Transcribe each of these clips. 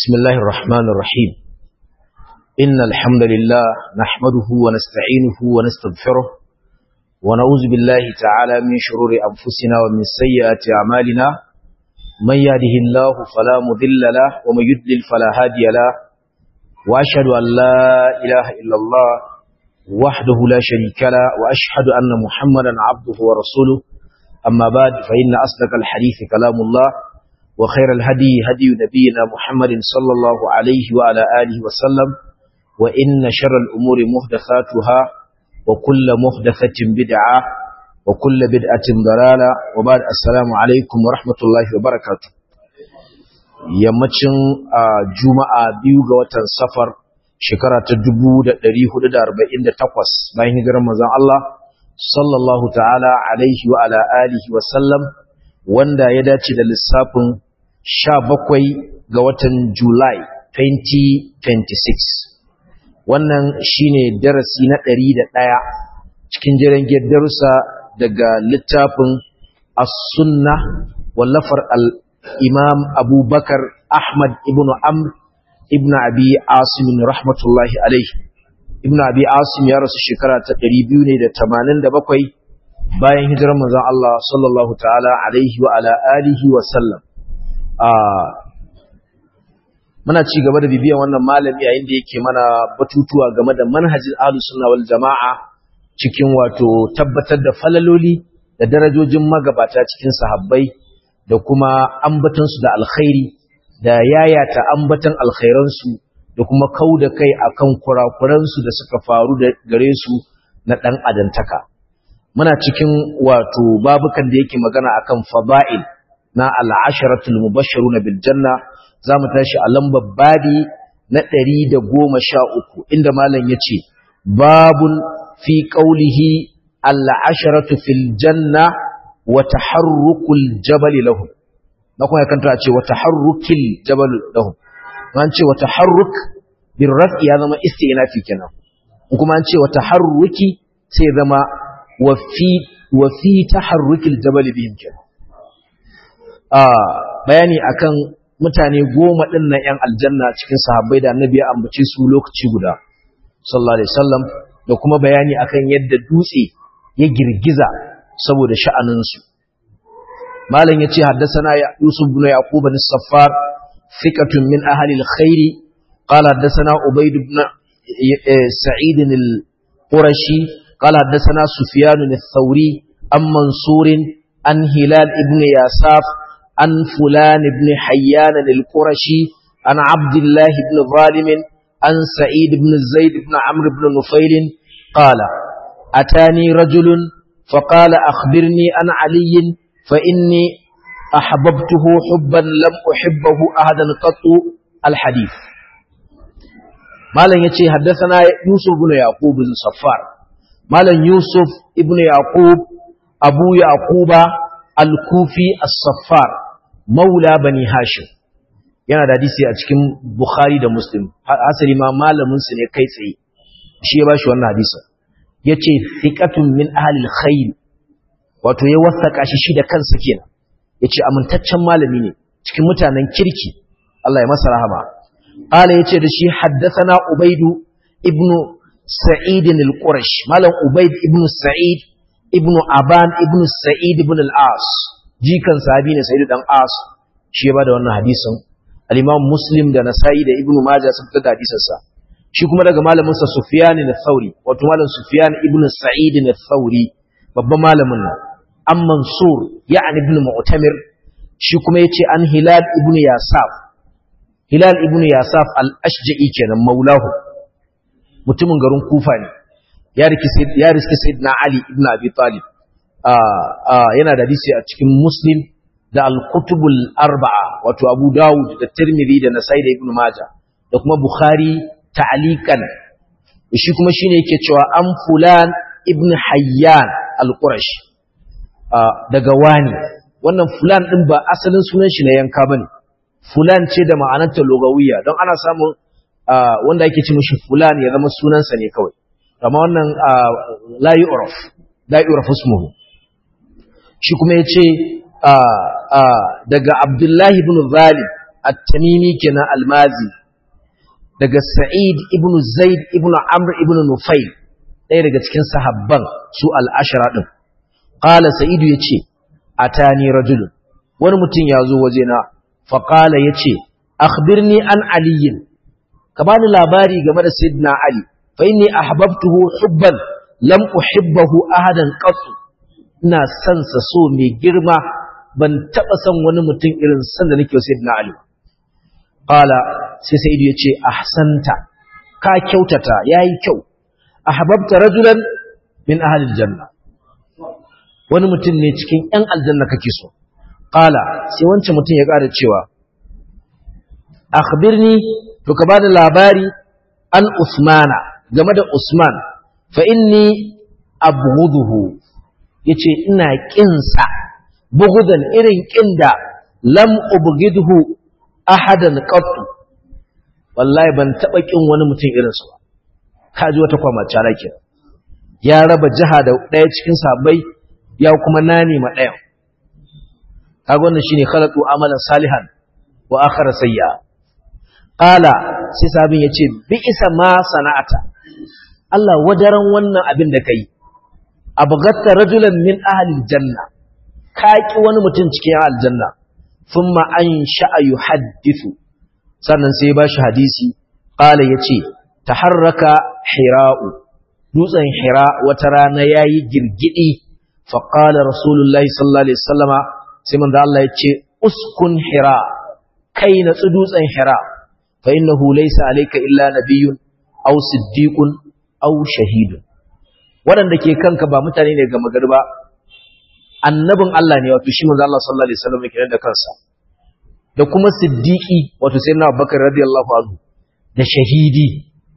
بسم الله الرحمن الرحيم إن الحمد لله نحمده ونستعينه ونستغفره ونعوذ بالله تعالى من شرور أنفسنا ومن سيئات أعمالنا من يهده الله فلا مضل له ومن يضلل فلا هادي له وأشهد أن لا إله إلا الله وحده لا شريك له وأشهد أن محمدا عبده ورسوله أما بعد فإن أصدق الحديث كلام الله وخير الهدي هدي نبينا محمد صلى الله عليه وعلى آله وسلم وإن شر الأمور محدثاتها وكل محدثة بدعة وكل بدعة ضلالة وبعد السلام عليكم ورحمة الله وبركاته yammacin juma'a biyu ga watan safar shekara ta 1448 bayan hijirar manzon Allah sallallahu ta'ala alaihi wa ala alihi wa sallam wanda ya dace da lissafin 17 ga watan Julai 2026 wannan shine darasi na 101 cikin jirgin darussa daga littafin as-sunnah wallafar al-imam abubakar ahmad ibn amr ibn abi asim rahmatullahi alaihi ibn abi asim ya rasu shekara ta 287 bayan hijirar manzon Allah sallallahu ta'ala alaihi wa ala alihi wa sallam muna ci gaba da bibiyan wannan malami yayin da yake mana batutuwa game da manhajin ahlus sunna wal jamaa cikin wato tabbatar da falaloli da darajojin magabata cikin sahabbai da kuma ambatan su da alkhairi da yayata ambatan alkhairan su da kuma kauda kai akan kurakuran su da suka faru da gare su na dan adantaka muna cikin wato babukan da yake magana akan fada'il na al'asharatul mubashshiruna bil janna zamu tashi a lambar babi na 113 inda malam yace babun fi qawlihi al'asharatu fil janna wa taharrukul jabal lahum na kuma kanta ce wa taharrukil jabal lahum an ce wa taharruk bil raf'i ya zama istinafi kenan kuma an ce wa taharruki sai zama wa fi wa fi taharrukil jabal bihim kenan bayani akan mutane goma ɗin na ‘yan aljanna cikin sahabbai da annabi ya ambace su lokaci guda, sallallahu Alaihi wasallam da kuma bayani akan yadda dutse ya girgiza saboda sha'aninsu. Malam ya ce, haddasana Yusuf bin Yaqub bin Saffar, fikatun min ahalil khairi, qala haddasana Ubaid ibn Sa'id al-Qurashi, qala haddasana Sufyan al-Thawri, an Mansurin, an Hilal ibn Yasaf, عن فلان بن حيان القرشي عن عبد الله بن ظالم عن سعيد بن زيد بن عمرو بن نفيل قال أتاني رجل فقال أخبرني عن علي فإني أحببته حبا لم أحبه أحدا قط الحديث مالا يتي حدثنا يوسف بن يعقوب بن صفار مالا يوسف ابن يعقوب أبو يعقوب الكوفي الصفار maula bani hashim yana da hadisi a cikin bukhari da muslim asali ma malamin su ne kai tsaye shi ya bashi wannan hadisi yace thiqatun min ahli alkhair wato ya wasaka shi shi da kansa kenan yace amintaccen malami ne cikin mutanen kirki Allah ya masa rahama qala yace da shi haddathana ubaidu ibnu sa'id al-qurash malam ubaid ibnu sa'id ibnu aban ibnu sa'id ibn al-as jikan sahabi ne sayyid dan as shi ya bada wannan hadisin al-imam muslim da nasa'i da ibnu majah sun fitar da hadisin sa shi kuma daga malamin sa sufyan al-thawri wato malam sufyan ibnu sa'id al-thawri babban malamin nan an mansur ya'ni ibnu mu'tamir shi kuma yace an hilal ibnu yasaf hilal ibnu yasaf al-ashja'i kenan maulahu mutumin garin kufa ne ya riski sayyidina ali ibnu abi talib yana da hadisi a cikin muslim da al-kutubul arba'a wato abu dawud da tirmidhi da nasai da ibnu majah da kuma bukhari ta'liqan shi kuma shine yake cewa an fulan ibn hayyan al-qurash daga wani wannan fulan din ba asalin sunan shi na yanka bane fulan ce da ma'anarta lugawiyya don ana samun wanda yake ce mishi fulan ya zama sunansa ne kawai amma wannan la yu'raf la yu'raf ismuhu shi kuma ya ce daga abdullahi ibn zalim at-tamimi kenan al-mazi daga sa'id ibn zaid ibn amr ibn nufayl ɗaya daga cikin sahabban su al-ashra din qala sa'id yace atani rajul wani mutum ya zo wajena fa qala yace akhbirni an aliyin ka bani labari game da sayyidina ali fa inni ahbabtuhu hubban lam uhibbahu ahadan qattu ina son sa so mai girma ban taba son wani mutum irin san da nake sayyidina ali qala sai sayyid yace ahsanta ka kyautata yayi kyau ahbabta rajulan min ahli aljanna wani mutum ne cikin yan aljanna kake so qala sai wancan mutum ya ƙara cewa akhbirni to ka bani labari an usmana game da usman fa inni abghuduhu yace ina kinsa bughdan irin kinda lam ubghidhu ahadan qattu wallahi ban taba kin wani mutum irin su ba kaji wata kwama cara ke ya raba jiha da daya cikin sabai ya kuma nani ma daya kaga wannan shine khalaqu amalan salihan wa akhara sayya qala sai sabin yace bi isa ma sana'ata Allah wadaran wannan abin da kai abgatta rajulan min ahli janna ka ki wani mutum cikin aljanna thumma an sha'a yuhaddithu sannan sai ba shi hadisi qala yace taharraka hira'u dutsen hira wata rana yayi girgidi fa qala rasulullahi sallallahu alaihi wasallama sai manzo Allah yace uskun hira kai na dutsen hira fa innahu laysa alayka illa nabiyyun aw siddiqun aw shahidun waɗanda ke kanka ba mutane ne ga magari ba annabin Allah ne wato shi manzo Allah sallallahu alaihi wasallam yake da kansa da kuma siddiqi wato sayyidina Abubakar radiyallahu anhu da shahidi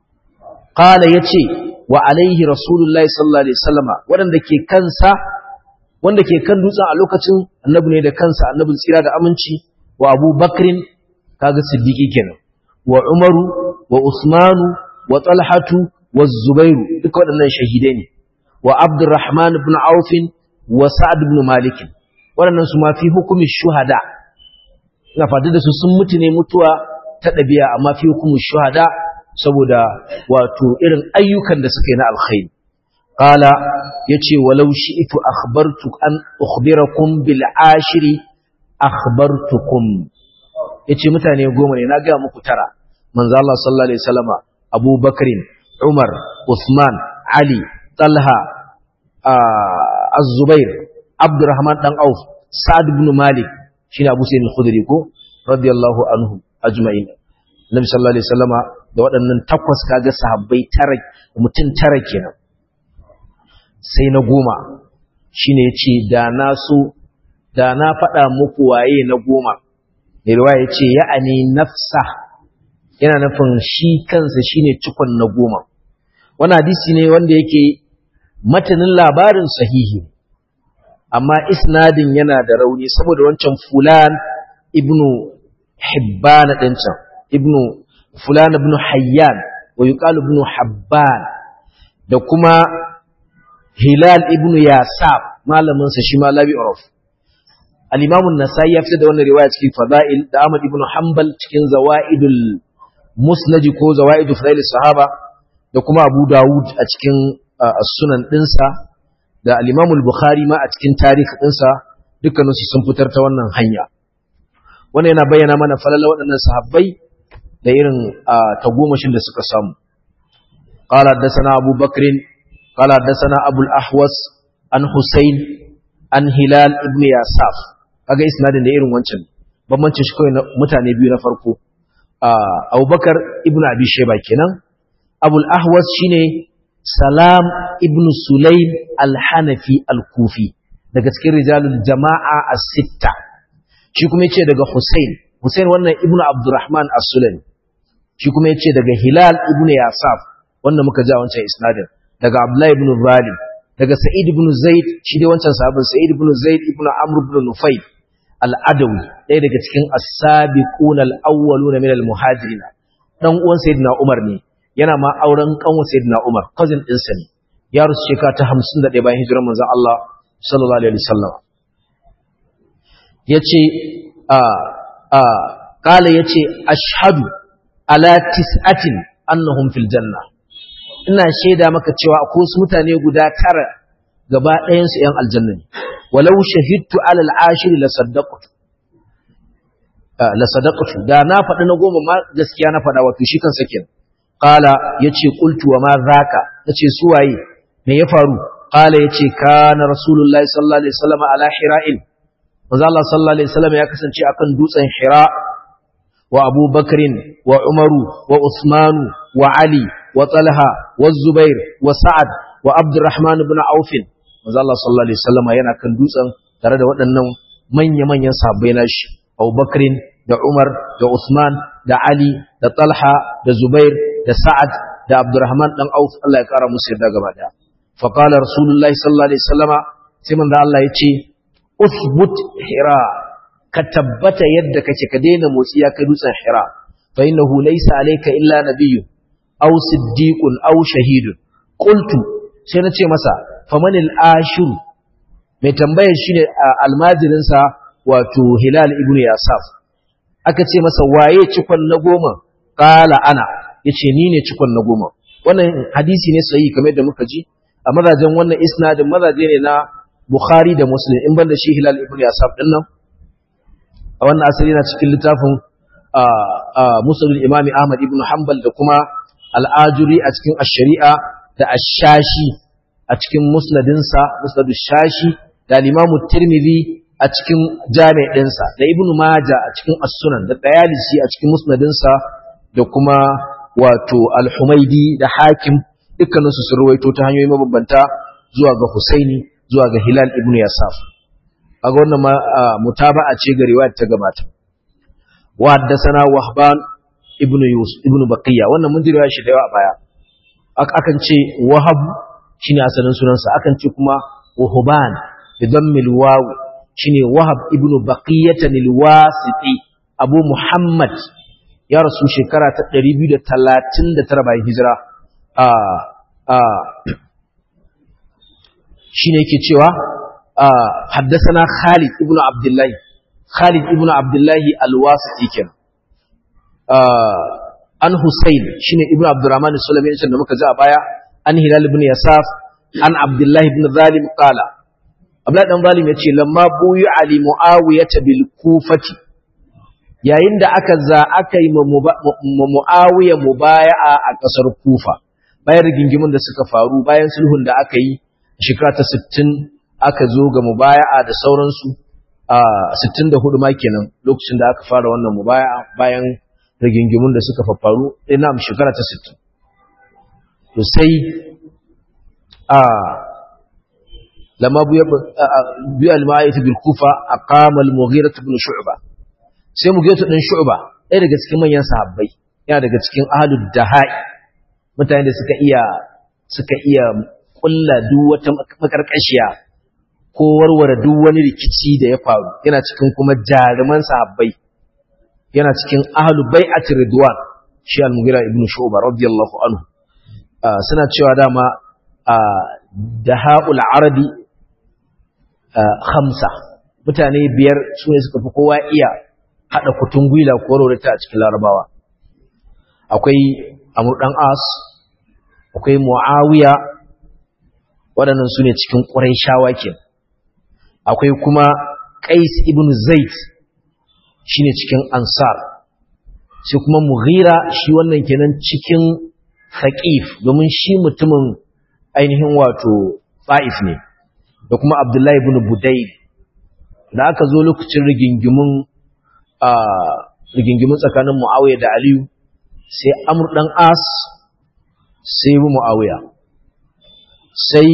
qala yace wa alaihi rasulullahi sallallahu alaihi wasallama waɗanda ke kansa wanda ke kan dutsen a lokacin annabi ne da kansa annabin tsira da aminci wa Abu Bakrin kaga siddiqi kenan wa Umaru wa Usmanu wa Talhatu wa Zubairu duka waɗannan shahidai ne wa Abdurrahman ibn Auf wa Sa'ad ibn Malik waɗannan su ma fi hukumi shuhada ina fata da su sun mutu ne mutuwa ta ɗabi'a amma fi hukumi shuhada saboda wato irin ayyukan da suka yi na alkhairi qala yace walau shi'tu akhbartu an ukhbirakum bil ashiri akhbartukum yace mutane goma ne na ga muku tara manzo Allah sallallahu alaihi wasallama Abu Bakrin Umar Uthman Ali Talha Az-Zubair Abdurrahman dan Auf Sa'ad ibn Malik shine Abu Sa'id al-Khudri ko radiyallahu anhu ajma'in Nabi sallallahu alaihi wasallama da waɗannan takwas kaga sahabbai tara mutum tara kenan sai na goma shine yace da na so da na faɗa muku waye na goma mai riwaya yace ya'ani nafsa yana nufin shi kansa shine cikon na goma wani hadisi ne wanda yake matanin labarin sahihi amma isnadin yana da rauni saboda wancan fulan ibnu hibban din can ibnu fulan ibnu hayyan wa yuqalu ibnu habban da kuma hilal ibnu yasab malamin sa shi ma labi uruf al-imam an-nasai ya fitar da wannan riwaya cikin fada'il da ahmad ibnu hanbal cikin zawaidul musnadi ko zawaidu fadail sahaba da kuma abu dawud a cikin sunan dinsa da al-imam al-bukhari ma a cikin tarihi dinsa dukkaninsu sun fitar ta wannan hanya wannan yana bayyana mana falala waɗannan sahabbai da irin tagomashin da suka samu qala haddathana abu bakrin qala haddathana abu al-ahwas an husayn an hilal ibn yasaf kaga isnadin da irin wancan bambancin shi kawai mutane biyu na farko abubakar ibn abi sheba kenan abul ahwas shine salam ibn sulaim al-hanafi al-kufi daga cikin rijalul jama'a as-sitta shi kuma yace daga husain husain wannan ibn abdurrahman as-sulami shi kuma yace daga hilal ibn yasaf wanda muka ji a wancan isnadin daga abdullahi ibn zalim daga sa'id ibn zaid shi dai wancan sahabin sa'id ibn zaid ibn amr ibn nufayl al'adawi ɗaya daga cikin asabiquna al-awwaluna min al-muhajirin dan uwan sayyidina Umar ne yana ma auren kanwa sayyidina Umar cousin din sa ne ya rusu shekara ta 51 bayan hijirar manzon Allah sallallahu alaihi wasallam yace a a qala yace ashhadu ala tis'atin annahum fil janna ina shaida maka cewa akwai wasu mutane guda tara gaba ɗayan su ƴan aljanna ne walau shahidtu ala al-ashir la saddaqtu la sadaqatu da na faɗi na goma ma gaskiya na faɗa wato shi kansa kenan qala yace qultu wa ma zaka nace su waye me ya faru qala yace kana rasulullahi sallallahu alaihi wasallam ala hira'il manzo Allah sallallahu alaihi wasallam ya kasance akan dutsen hira wa Abu Bakrin wa Umaru wa Usmanu wa Ali wa Talha wa Zubair wa Sa'ad wa Abdurrahman ibn Auf manzo Allah sallallahu alaihi wasallam yana kan dutsen tare da waɗannan manya-manyan sahabbai nashi Abu Bakrin da Umar da Usman da Ali da Talha da Zubair da Sa'ad da Abdurrahman dan Auf Allah ya kara musu yadda gaba daya fa qala Rasulullahi sallallahu alaihi wasallama sai manzo Allah ya ce usbut hira ka tabbata yadda kake ka daina motsi ya kai dutsen hira fa innahu laysa alayka illa nabiyyun aw siddiqun aw shahidun qultu sai na ce masa famanil ashur mai tambayar shine almajirinsa wato Hilal ibn Yasaf aka ce masa waye cikon na goma qala ana yace ni ne cikon na goma wannan hadisi ne sahihi kamar yadda muka ji a mazajen wannan isnadin mazaje ne na Bukhari da Muslim in banda shi Hilal ibn Yasaf din nan a wannan asali na cikin littafin Musnad al-Imam Ahmad ibn Hanbal da kuma Al-Ajuri a cikin Ash-Shari'a da Ash-Shashi a cikin musnadinsa Musnad shashi da Imam Tirmidhi a cikin jami' ɗinsa da Ibn Maja a cikin As-Sunan da Tayalisi a cikin musnadinsa da kuma wato Al-Humaidi da Hakim dukkaninsu sun ruwaito ta hanyoyi mabambanta zuwa ga Husaini zuwa ga Hilal ibn Yasaf aga wannan ma mutaba'a ce ga riwayar ta gabata wa haddathana Wahban ibn Yusuf ibn Baqiya wannan mun ji riwaya shi da yawa a baya akan ce Wahab shine asalin sunansa akan ce kuma Wahban bi dammil waw shine Wahab ibn Baqiyah al-Wasiti Abu Muhammad ya rasu shekara ta 239 bayan hijira a a shine yake cewa haddasana Khalid ibn Abdullah Khalid ibn Abdullah al-Wasiti kenan an Husayn shine ibn Abdurrahman al-Sulami da muka ji a baya an Hilal ibn Yasaf an Abdullah ibn Zalim qala Abdullah dan Zalim yace lamma buyu ali Muawiyah bil Kufati yayin da aka za aka yi Muawiya mubaya'a a kasar Kufa bayan rigingimin da suka faru bayan sulhun da aka yi shekara ta 60 aka zo ga mubaya'a da sauransu a 64 ma kenan lokacin da aka fara wannan mubaya'a bayan rigingimun da suka faru ina mu shekara ta 60 to sai a lama biya al-ma'ayat bil kufa aqama al-mughira ibn shu'ba sai mughira ibn shu'ba ɗaya daga cikin manyan sahabbai yana daga cikin ahlud dahai mutane da suka iya suka iya kulla duk wata makarkashiya ko warware duk wani rikici da ya faru yana cikin kuma jaruman sahabbai yana cikin ahlu bai'at ridwan shi al-mughira ibn shu'ba radiyallahu anhu suna cewa dama dahaul arabi khamsa mutane biyar su ne suka fi kowa iya hada kutun gwila ko rorata a cikin larabawa akwai amr dan as akwai muawiya waɗannan su ne cikin ƙuraishawa ke akwai kuma ƙais ibn zaid shi ne cikin ansar sai kuma mughira shi wannan kenan cikin faƙif domin shi mutumin ainihin wato fa'if ne da kuma abdullahi ibn budai da aka zo lokacin rigingimin rigingimin tsakanin mu'awiya da aliyu sai amur ɗan as sai bi mu'awiya sai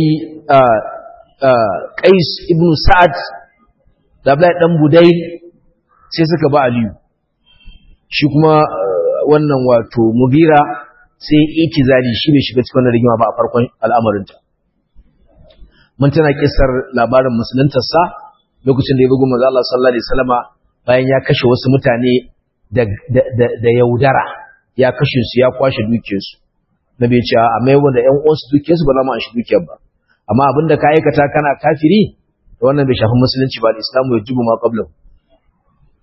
ƙais ibn sa'ad da abdullahi ɗan budai sai suka ba aliyu shi kuma wannan wato mugira sai itizali shi bai shiga cikin rigima ba a farkon al'amarinta mun tana kisar labarin musuluntarsa lokacin da ya bugu manzo Allah sallallahu alaihi wasallama bayan ya kashe wasu mutane da yaudara ya kashe su ya kwashe dukiyarsu na bai ce a mai wanda ƴan uwansu dukiyarsu ba za mu an shi dukiyar ba amma abinda ka aikata kana kafiri wannan bai shafi musulunci ba al-islamu yajibu ma qablahu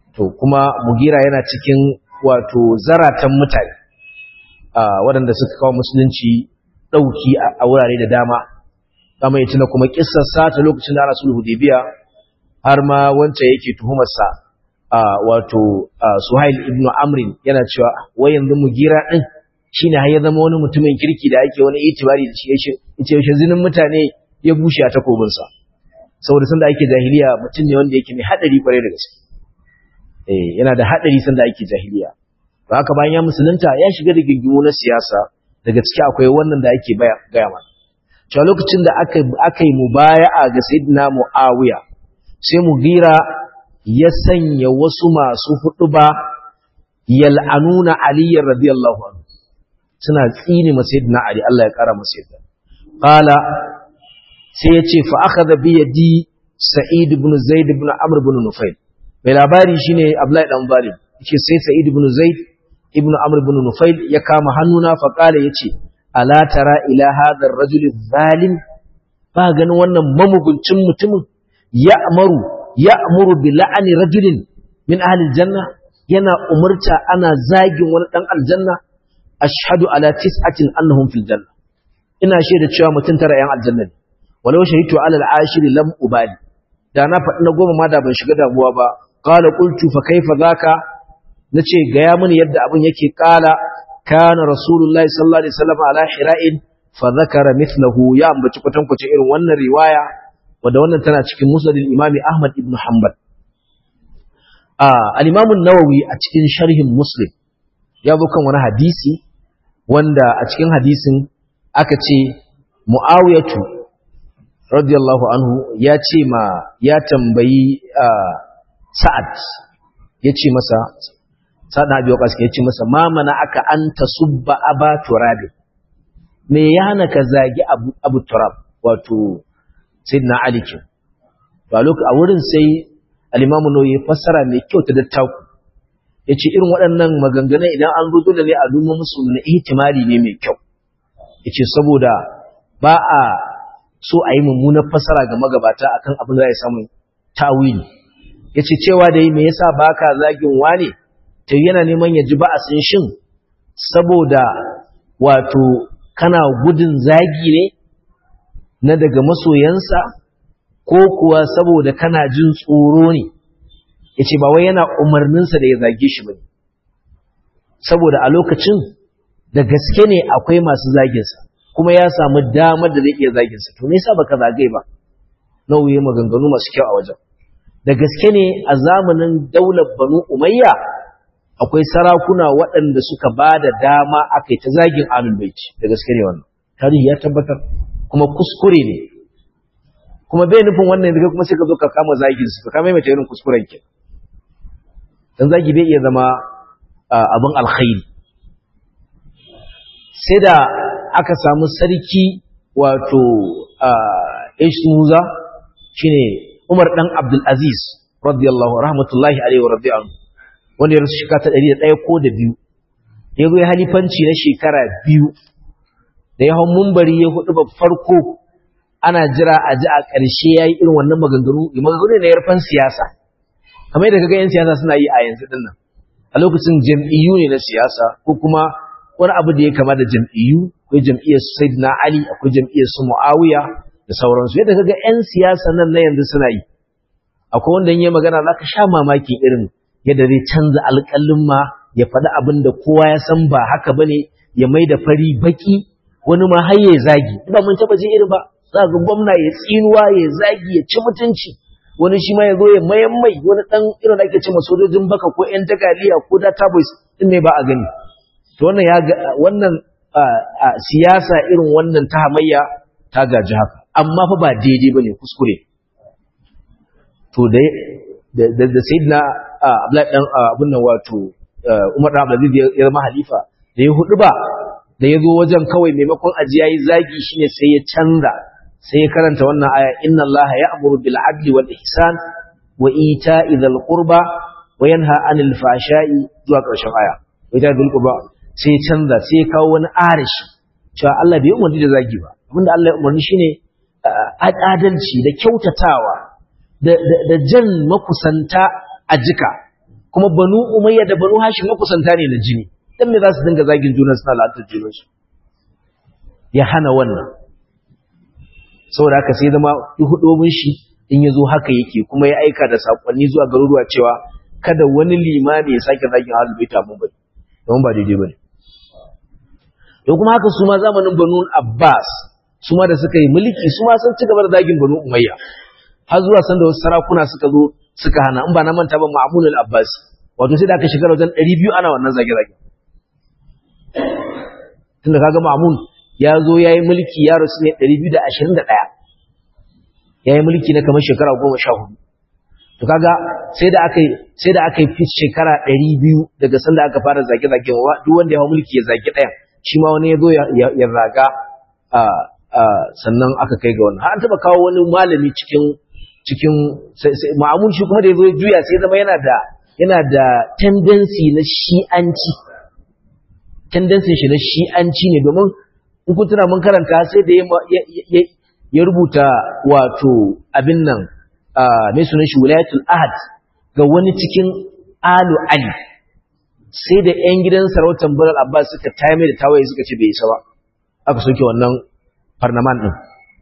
to kuma mugira yana cikin wato zaratan mutane waɗanda suka kawo musulunci ɗauki a wurare da dama kama ya tuna kuma kissarsa ta lokacin da ana sulhu hudaybiya har ma wancan yake tuhumarsa wato suhail ibn amrin yana cewa wai yanzu mugira din shine har ya zama wani mutumin kirki da ake wani itibari da shi yace yace zinin mutane ya bushe a takobinsa saboda sanda ake jahiliya mutum ne wanda yake mai hadari kwarai da gaske eh yana da hadari sanda ake jahiliya to haka bayan ya musulunta ya shiga da gingimu na siyasa daga ciki akwai wannan da ake gaya mana cewa lokacin da aka aka yi mubaya'a ga sayyidina muawiya sai mugira ya sanya wasu masu huduba yal'anuna aliyyar radiyallahu anhu suna tsini masa sayyidina ali Allah ya kara masa yadda qala sai ya ce fa akhadha bi yadi sa'id ibn zaid ibn amr ibn nufail mai labari shine abdullahi dan zalim yace sai sa'id ibn zaid ibn amr ibn nufail ya kama hannuna fa qala yace ala tara ila hadha ar-rajul zalim ba ganin wannan mamuguncin mutumin ya'maru ya'muru bi la'ani rajulin min ahli al-janna yana umurta ana zagin wani dan aljanna ashhadu ala tis'atin annahum fil janna ina shaida cewa mutum tara yan aljanna ne walau shahitu ala al-ashir lam ubali da na faɗi na goma ma da ban shiga damuwa ba qala qultu fa kaifa zaka nace ga ya mini yadda abin yake qala kana rasulullahi sallallahu alaihi wasallam ala hira'in fa zakara mithlahu ya ambaci kwatankwacin irin wannan riwaya wanda wannan tana cikin musnad al-imami ahmad ibn hanbal al-imam an-nawawi a cikin sharhin muslim ya zo kan wani hadisi wanda a cikin hadisin aka ce mu'awiyatu radiyallahu anhu ya ce ma ya tambayi sa'ad ya ce masa sa'ad na biyu ƙasa ya ce masa ma mana aka an ta subba aba turabi me ya hana ka zagi abu turab wato sayyidina ali ke a wurin sai alimamu no ya fassara mai kyau ta dattaku ya ce irin waɗannan maganganun idan an zo da ne a nuna musu na ihtimali ne mai kyau ya ce saboda ba a so a yi mummunar fassara ga magabata akan abin da ya samu tawili ya ce cewa da yi me yasa ba ka zagin wane ta yana neman ya ji ba a sun shin saboda wato kana gudun zagi ne na daga masoyansa ko kuwa saboda kana jin tsoro ne ya ce ba wai yana umarninsa da ya zage shi ba saboda a lokacin da gaske ne akwai masu zaginsa kuma ya samu damar da zai iya zaginsa to nesa baka zage ba nauyi maganganu masu kyau a wajen da gaske ne a zamanin daular banu umayya akwai sarakuna waɗanda suka ba da dama aka yi ta zagin alul baiti da gaske ne wannan tarihi ya tabbatar kuma kuskure ne kuma bai nufin wannan yanzu kuma sai ka zo ka kama zagin su ka kama mai irin kuskuren ke dan zagi bai iya zama abin alkhairi sai da aka samu sarki wato Ishmuza shine Umar dan Abdul Aziz radiyallahu rahmatullahi alaihi wa radiyallahu wanda ya rasu shekara ta 101 ko da biyu ya zo ya halifanci na shekara biyu da ya hau mumbari ya hudu ba farko ana jira a ji a ƙarshe ya yi irin wannan maganganu maganganu ne na yarfan siyasa kamar yadda kaga 'yan siyasa suna yi a yanzu din nan a lokacin jam'iyyu ne na siyasa ko kuma wani abu da ya kama da jam'iyyu akwai jam'iyyar sayyidina ali akwai jam'iyyar su muawiya da sauransu yadda kaga 'yan siyasa nan na yanzu suna yi akwai wanda yi magana za ka sha mamakin irin yadda zai canza alƙalin ma ya faɗi abin da kowa ya san ba haka bane ya mai da fari baki wani ma har ya zagi ba mun taɓa jin irin ba za ga gwamna ya tsinuwa ya zagi ya ci mutunci wani shi ma ya zo ya mayan mai wani ɗan irin da ake ce ma sojojin baka ko ƴan tagaliya ko data boys din ne ba a gani to wannan ya ga wannan siyasa irin wannan ta hamayya ta gaji haka amma fa ba daidai bane kuskure to da da da sayyidina Abdullahi dan abun nan wato Umar dan Abdulaziz ya zama halifa da ya hudu ba da ya zo wajen kawai maimakon aji yayi zagi shine sai ya canza sai ya karanta wannan aya inna allaha ya'muru bil adli wal ihsan wa ita'i dhil qurba wa yanha 'anil fahsha'i zuwa ƙarshen aya wa ita'i dhil qurba sai ya canza sai ya kawo wani arishi cewa Allah bai umarni da zagi ba abinda Allah ya umarni shine adalci da kyautatawa da da jan makusanta a jika kuma banu umayya da banu hashim makusanta ne na jini dan me za su dinga zagin juna suna la'antar junansu ya hana wannan saboda haka sai zama hudobin shi in ya zo haka yake kuma ya aika da sakonni zuwa garuruwa cewa kada wani limami ya sake zagin ahlul bait mun bane don ba daidai bane to kuma haka su ma zamanin banu abbas su ma da suka yi mulki su ma sun ci gaba da zagin banu umayya har zuwa sanda wasu sarakuna suka zo suka hana in ba na manta ba ma'amun al-abbas wato sai da aka shiga wajen 200 ana wannan zage-zage tunda kaga ma'amun ya zo ya yi mulki ya rasu ne 221 ya yi mulki na kamar shekara 14 to kaga sai da aka sai da aka yi fi shekara 200 daga sanda aka fara zage-zage duk wanda ya hau mulki ya zage ɗayan shi ma wani ya zo ya raga sannan aka kai ga wannan har an taba kawo wani malami cikin cikin ma'amun shi kuma da ya zo juya sai zama yana da yana da tendency na shi'anci tendency shi na shi'anci ne domin in kun tuna mun karanta sai da ya rubuta wato abin nan mai sunan shi wilayatul ahad ga wani cikin alu ali sai da yan gidan sarautar Bilal Abbas suka tayar da tawaye suka ce bai isa ba aka soke wannan farnaman din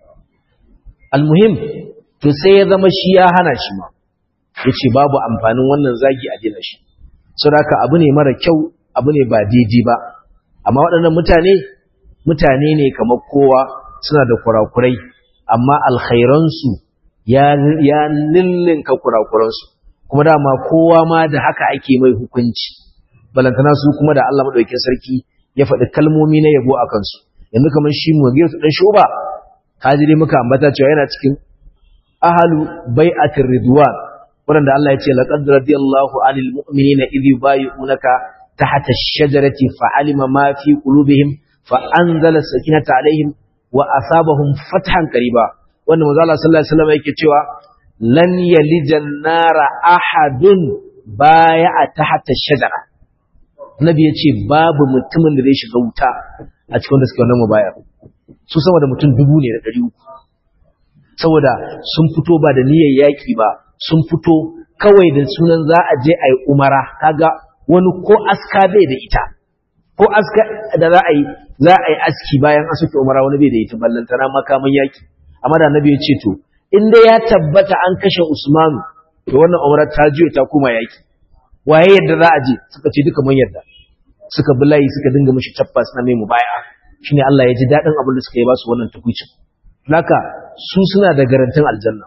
almuhim to sai ya zama shi ya hana shi ma yace babu amfanin wannan zagi a dina shi saboda abu ne mara kyau abu ne ba daidai ba amma waɗannan mutane mutane ne kamar kowa suna da kurakurai amma alkhairansu ya ya lillinka kurakuransu kuma dama kowa ma da haka ake mai hukunci balantana su kuma da Allah madaukakin sarki ya faɗi kalmomi na yabo a kansu yanzu kamar shi mu ga dan shuba kaji dai muka ambata cewa yana cikin ahalu bai'atir ridwan wanda Allah ya ce laqad radiyallahu anil mu'minina idh yubayyi'unaka tahta ash-shajarati fa'alima ma fi qulubihim fa'anzala sakinata alaihim wa asabahum fathan qariba wanda manzo Allah sallallahu alaihi wasallam yake cewa lan yalijan nara ahadun bai'a tahta ash-shajara nabi ya ce babu mutumin da zai shiga wuta a cikin da suke wannan mubayar su sama da mutum dubu ne da ɗari uku saboda sun fito ba da niyyar yaƙi ba sun fito kawai da sunan za a je a yi umara kaga wani ko aska bai da ita ko aska da za a yi za a yi aski bayan an soke umara wani bai da ita ballantana makamin yaƙi amma da nabi ya ce to in dai ya tabbata an kashe usmanu to wannan umara ta juya ta koma yaƙi waye yadda za a je suka ce duka mun yadda suka bi layi suka dinga mishi tabbas na mai mubaya shine Allah ya ji dadin abin da suka yi ba su wannan tukuicin haka su suna da garantin aljanna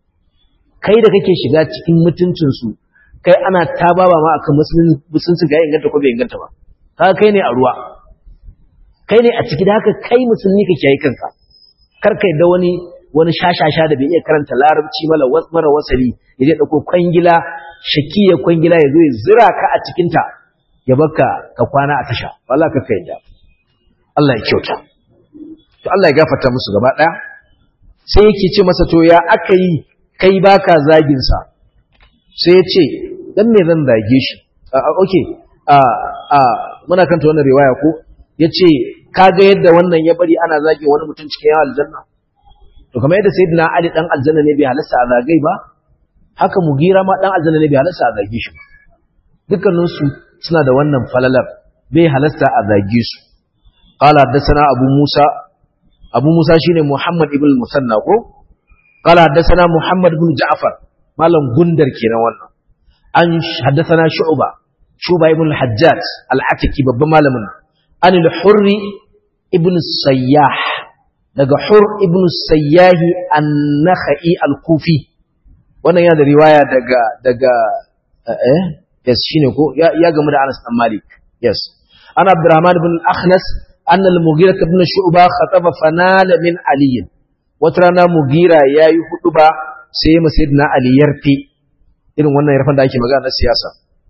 kai da kake shiga cikin mutuncin su kai ana tababa ma akan musulunci ga inganta ko bai inganta ba kaga kai ne a ruwa kai ne a ciki da haka kai musulmi kake yi kanka kar kai da wani wani shashasha da bai iya karanta larabci mara wasali ya je dauko kwangila shakiya kwangila ya zo ya zira ka a cikinta ya baka ka kwana a tasha wallahi ka kai da Allah ya kyauta to Allah ya gafarta musu gaba daya sai yake ce masa to ya aka yi kai baka zagin sa sai ya ce dan me zan zage shi okay a a muna kanta wannan riwaya ko yace kaga yadda wannan ya bari ana zage wani mutum cikin yawan aljanna to kamar yadda sayyidina Ali dan aljanna ne bai halasta a zagai ba haka mugira ma dan aljanna ne bai halasta a zage shi dukkanin su suna da wannan falalar bai halasta a zage su qala haddathana abu musa abu musa shine muhammad ibn musanna ko qala haddathana muhammad ibn ja'far malam gundar kenan wannan an haddathana shu'ba shu'ba ibn al-hajjaj al-atiki babban malamin an al-hurri ibn sayyah daga hur ibn sayyah an-nakhai al-kufi wannan yana da riwaya daga daga eh yes shine ko ya, ya gamu da Anas bin Malik yes ana Abdurrahman ibn al-Akhnas anna al-Mughira ibn Shu'ba khataba fanala min Ali wata rana Mughira yayi huduba sai ya sayyidina Ali yarfi irin wannan yarfan da ake magana na siyasa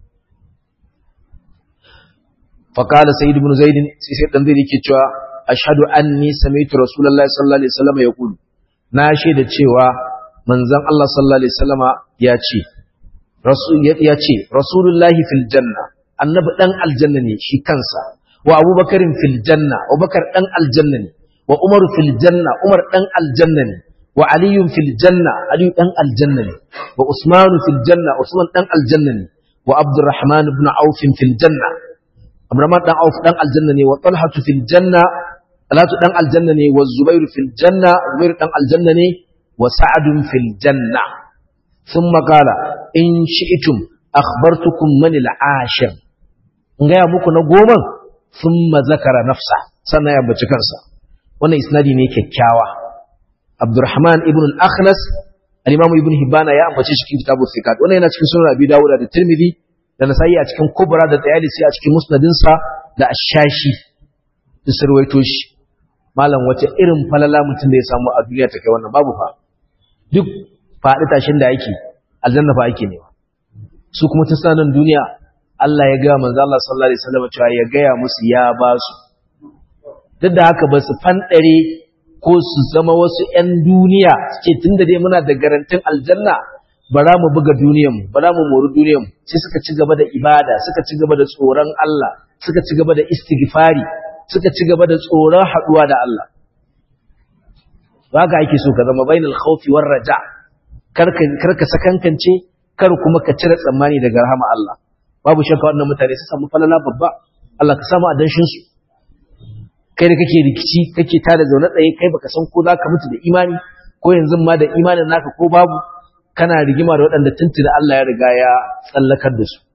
فقال سيد بن زيد سيد بن زيد yake cewa ashhadu anni sami'tu rasulullahi sallallahu alaihi wasallam yaqul na shaida cewa manzon Allah sallallahu alaihi wasallama ya ce ya ce rasulullahi fil janna annabi dan aljanna ne shi kansa wa abubakarin fil janna abubakar dan aljanna ne wa umar fil janna umar dan aljanna ne wa aliyun fil janna aliyu dan aljanna ne wa usman fil janna usman dan aljanna ne wa abdurrahman ibn auf fil janna abdurrahman dan auf dan aljanna ne wa talha fil janna talatu dan aljanna ne wa zubair fil janna zubair dan aljanna ne wa sa'd fil janna thumma qala in shi'tum akhbartukum man al-ashir in ga muku na goma thumma zakara nafsa sannan ya bace kansa wannan isnadi ne kyakkyawa abdurrahman ibn al-akhnas al-imam ibn hibana ya ambace shi cikin kitabul thiqat wannan yana cikin sunan abi dawud da tirmidhi da nasai a cikin kubra da tayalisi a cikin musnadin sa da ashashi da sarwaito shi malam wace irin falala mutum da ya samu a duniya ta kai wannan babu fa duk faɗi tashin da yake aljanna fa ake nema su kuma tun sanan duniya Allah ya ga manzo Allah sallallahu alaihi wasallam cewa ya gaya musu ya ba su duk da haka ba su fanɗare ko su zama wasu ‘yan duniya suke tun da dai muna da garantin aljanna bara mu buga duniyanmu bara mu mori duniyanmu sai suka ci gaba da ibada suka ci gaba da tsoron Allah suka ci gaba da istighfari suka ci gaba da tsoron haɗuwa da Allah haka ake so ka zama bainal khawfi war raja kar ka sakankance kar kuma ka cire tsammani daga rahama Allah babu shakka wannan mutane su samu falala babba Allah ka samu adanshin su kai da kake rikici kake tada zaune tsaye kai baka san ko zaka mutu da imani ko yanzu ma da imanin naka ko babu kana rigima da waɗanda tuntuna Allah ya riga ya tsallakar da su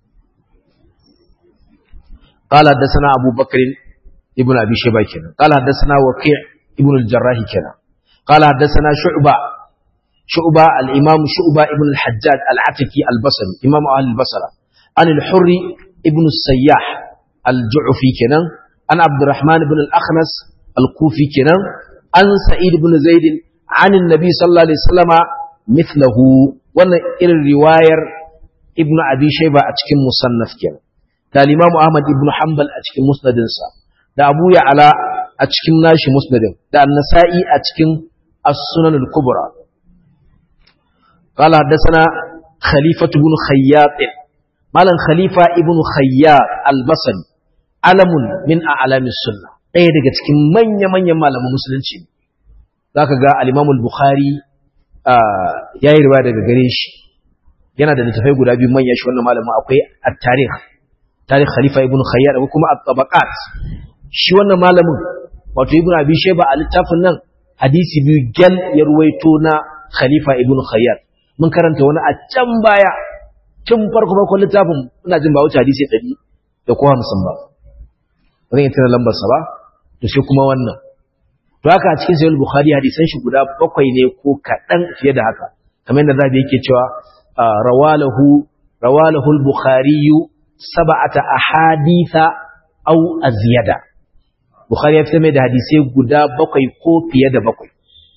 قال حدثنا أبو بكر ابن أبي شيبة كنا قال حدثنا وكيع ابن الجراح كنا قال حدثنا شعبة شعبة الإمام شعبة ابن الحجاج العتكي البصري إمام أهل البصرة عن الحر ابن السياح الجعفي كنا عن عبد الرحمن بن الأخنس الكوفي كنا عن سعيد بن زيد عن النبي صلى الله عليه وسلم مثله وانا إلى الرواية ابن أبي شيبة أتكم مصنف كنا da Imam Ahmad ibn Hanbal a cikin musnadinsa da Abu Ya'la a cikin nashi musnadin da An-Nasa'i a cikin As-Sunan al-Kubra qala hadathana Khalifah ibn Khayyat malan Khalifa ibn Khayyat al-Basri alamun min a'lamis sunnah ɗaya daga cikin manya-manyan malaman musulunci zaka ga al-Imam al-Bukhari yayi riwaya daga gare shi yana da littafai guda biyu manya shi wannan malamin akwai at-tarikh tarikh khalifa ibn khayyar ko kuma at-tabaqat shi wannan malamin wato ibn abi shayba a littafin nan hadisi biyu gal ya ruwaito na khalifa ibn khayyar mun karanta wani a can baya tun farko farkon littafin ina jin ba wuce hadisi 100 da ko 50 ba zan yi tana lambar sa ba to sai kuma wannan to haka a cikin sahih bukhari hadisan shi guda bakwai ne ko kadan fiye da haka kamar yadda zabi yake cewa rawalahu rawalahu al-bukhari saba'ata ahaditha aw aziyada bukhari ya fitar mai da hadisai guda bakwai ko fiye da bakwai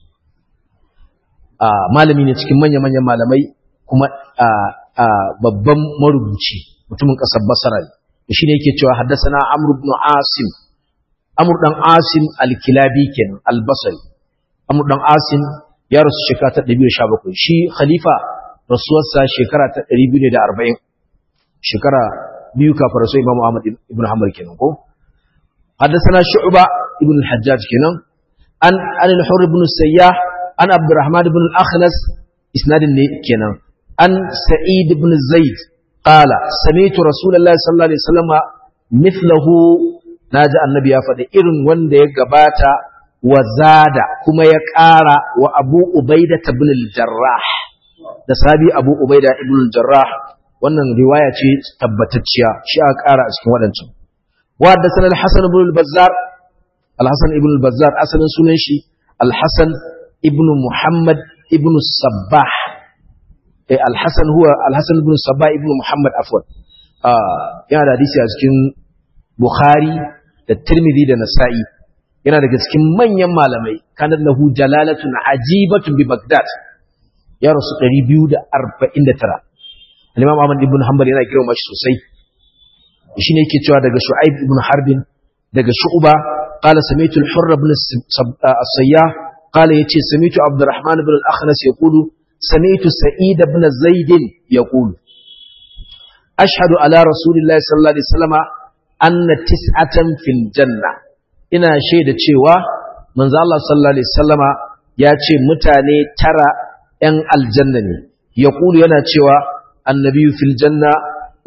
malami ne cikin manya-manyan malamai kuma babban marubuci mutumin ƙasar basara ne shi ne yake cewa haddasana amr ibn asim amr dan asim al-kilabi kenan al-basri amr dan asim ya rasu shekara ta 217 shi khalifa rasuwarsa shekara ta 240 shekara biyu kafin rasu Imam Ahmad ibn Hanbal kenan ko haddathana Shu'ba ibn al-Hajjaj kenan an an al-Hurr ibn Sayyah an Abdurrahman ibn al-Akhnas isnadin ne kenan an Sa'id ibn Zaid qala sami'tu Rasulullah sallallahu alaihi wasallam mithlahu naji annabi ya faɗi irin wanda ya gabata wa zada kuma ya ƙara wa Abu Ubaida ibn al-Jarrah da sabi Abu Ubaida ibn al-Jarrah wannan riwaya ce tabbatacciya shi aka ƙara a cikin waɗancan wa da sanar hassan ibn al-bazzar al-hassan ibn al-bazzar asalin sunan shi al-hassan ibn muhammad ibn sabbah eh al-hassan huwa al-hassan ibn sabbah ibn muhammad afwan yana da hadisi a cikin bukhari da tirmidhi da nasa'i yana daga cikin manyan malamai kanat lahu jalalatun ajibatun bi bagdad ya rasu 249 Al-Imam Ahmad ibn Hanbal yana girma shi sosai shine yake cewa daga Shu'aib ibn Harbin daga Shu'ba qala sami'tu al-Hurr ibn as-Sayyah qala yace sami'tu Abdurrahman ibn al-Akhnas yaqulu sami'tu Sa'id ibn Zaid yaqulu ashhadu ala rasulillahi sallallahu alaihi wasallam anna tis'atan fil janna ina shaida cewa manzo Allah sallallahu alaihi wasallama ya ce mutane tara ‘yan aljanna ne, ya yana cewa النبي في الجنة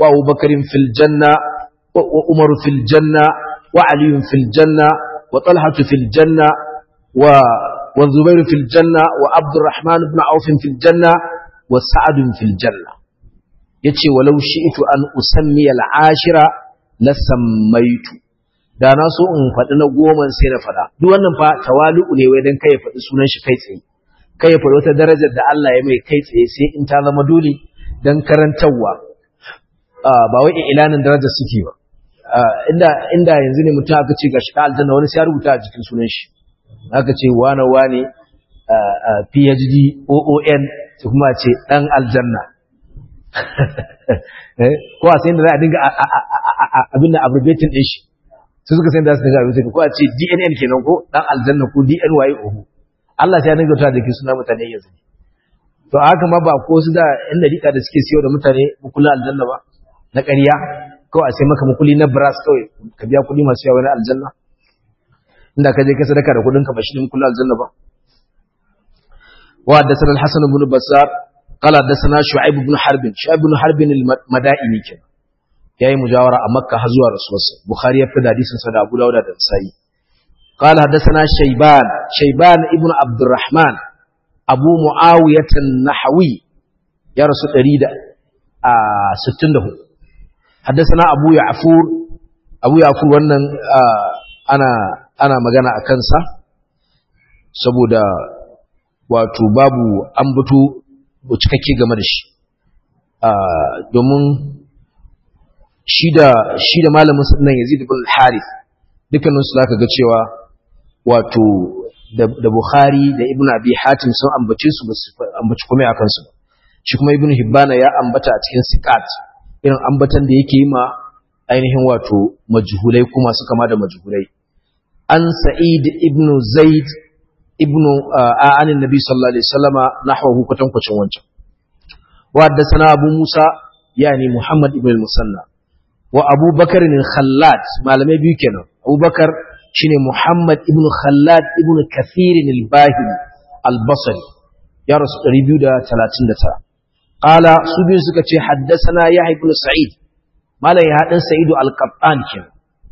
wa Abu Bakarin fil janna wa Umar fil janna wa Ali fil janna wa Talha fil janna wa wa Zubair fil janna wa Abdurrahman ibn Auf fil janna wa Sa'ad fil janna yace walau shi'tu an usammi al-ashira la sammaitu da na so in faɗi na goma sai na faɗa duk wannan fa tawalu'u ne wai dan kai faɗi sunan shi kai tsaye kai ya faɗi wata darajar da Allah ya mai kai tsaye sai in ta zama dole dan karantarwa ba wai ilanin darajar suke ba inda inda yanzu ne mutum aka ce gashi ka aljanna wani sai ya rubuta a jikin sunan shi aka ce wane wane PhD OON sai kuma ce dan aljanna ko a sai da za a dinga abin da abbreviating din shi su suka sai da su dinga abbreviating ko a ce DNN kenan ko dan aljanna ko DNY oho Allah sai ya dinga ta da ke suna mutane yanzu to haka ma ba ko su da yan dariƙa da suke siyo da mutane mukulin aljanna ba na ƙarya ko a sai maka mukuli na brass kawai ka biya kuɗi masu yawa na aljanna inda ka je ka sadaka da kuɗin ka ba shi ne mukulin aljanna ba wa da sanar hasan ibn basar قال حدثنا شعيب بن حرب شعيب بن حرب المدائني كان yayi mujawara a makka har zuwa rasulullah bukhari ya fada hadisin sa da abu dauda da sai قال حدثنا شيبان شيبان ابن عبد الرحمن ابو معاويه النحوي يا رسول 164 حدثنا ابو يعفور ابو يعفور wannan ana ana magana akan sa saboda wato babu ambato cikakke game da shi domin shi da shi da malamin sunan Yazid ibn al-Harith dukkanin su zaka ga cewa wato da Bukhari da Ibn Abi Hatim sun ambace su ba su ambaci komai akan su shi kuma Ibn Hibbana ya ambata a cikin siqat irin ambatan da yake yi ma ainihin wato majhulai kuma su kama da majhulai an Sa'id ibn Zaid ibn a'anin nabi sallallahu alaihi wasallama nahwahu kwatankwacin wancan wa haddathana abu musa yani muhammad ibn al-musanna wa abu bakar al-khallad malamai biyu kenan abu bakar shine muhammad ibn khallad ibn kathir al-bahili al-basri ya rasu 239 qala su biyu suka ce haddathana yahya ibn sa'id malam ya hadan sa'id al-qattan kenan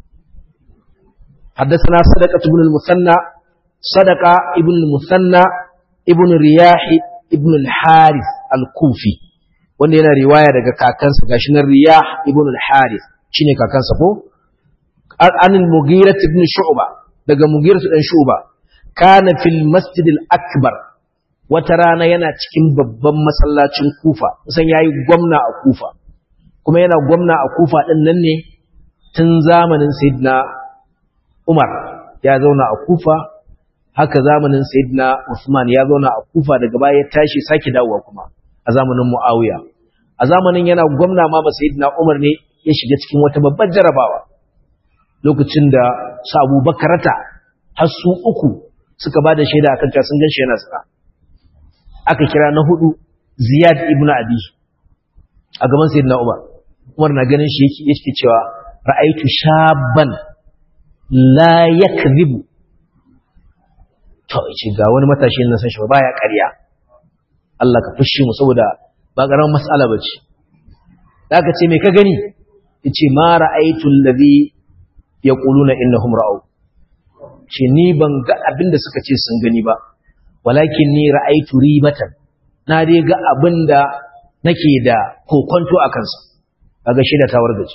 حدثنا صدقة بن المثنى صدقة ابن المثنى ابن رياح ابن الحارث الكوفي wanda yana riwaya daga kakansa gashi nan riyah ibn al-harith shine kakansa ko an al-mughira ibn shu'ba daga mughira dan shu'ba kana fil masjid al-akbar wata rana yana cikin babban masallacin kufa kusan yayi gwamna a kufa kuma yana gwamna a kufa din nan ne tun zamanin sayyidina umar ya zauna a kufa haka zamanin sayyidina Usman ya zauna a Kufa daga baya ya tashi sake dawowa kuma a zamanin Muawiya a zamanin yana gwamna ma ba sayyidina Umar ne ya shiga cikin wata babbar jarabawa lokacin da su Abu Bakarata har su uku suka bada shaida akan cewa sun ganshi yana tsara aka kira na hudu Ziyad ibn Abi a gaban sayyidina Umar Umar na ganin shi yake yake cewa ra'aitu shabban la yakdhibu to ce ga wani matashi na san shi ba ya ƙarya Allah ka fushi mu saboda ba ƙaramin mas'ala bace zaka ce me ka gani yace ma ra'aytu allazi yaquluna innahum ra'u ce ni ban ga abinda suka ce sun gani ba walakin ni ra'aytu ribatan na dai ga abinda nake da kokonto a kansa kaga shi da tawar gaji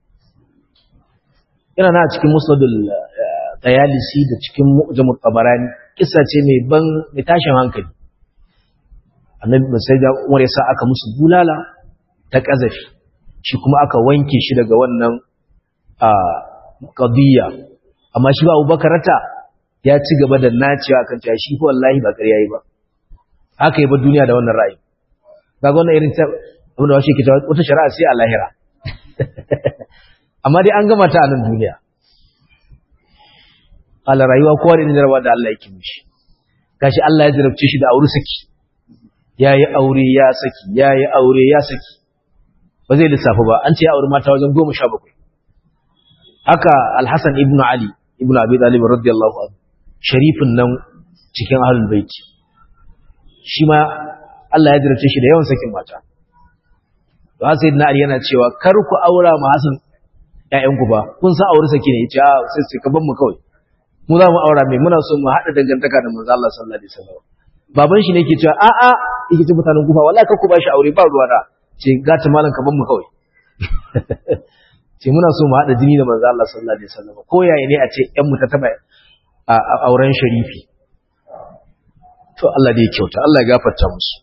ina na cikin musnadul tayalisi da cikin mu'jamut tabarani kissa ce mai ban mai tashin hankali annabi sai da Umar ya sa aka musu bulala ta kazafi shi kuma aka wanke shi daga wannan a qadiyya amma shi ba Abubakar ta ya ci gaba da nacewa kan cewa shi ko wallahi ba ƙarya yi ba haka yi ba duniya da wannan ra'ayi kaga wannan irin ta abin da washe ke cewa wata shari'a sai a lahira amma dai an gama ta a nan duniya ala rayuwa kowa da jarabawa da Allah yake mishi gashi Allah ya jarabce shi da aure saki yayi aure ya saki yayi aure ya saki ba zai lissafa ba an ce ya aure mata wajen 17 haka Al-Hasan ibn Ali ibn Abi Talib radiyallahu anhu sharifin nan cikin ahlul baiti shi ma Allah ya jarabce shi da yawan sakin mata to sai na Ali yana cewa kar ku aura ma Hassan ƴaƴanku ba kun san aure sake ne yace a sai sai ka bar mu kawai mu za mu aura mai muna so mu haɗa dangantaka da manzo Allah sallallahu alaihi wasallam baban shi ne ke cewa a a yake ce mutanen kufa wallahi kar ku ba shi aure ba ruwa da ce gata malam ka bar mu kawai ce muna so mu haɗa jini da manzo Allah sallallahu alaihi wasallam ko yaya ne a ce ƴan mu ta taba auren sharifi to Allah da ya kyauta Allah ya gafarta musu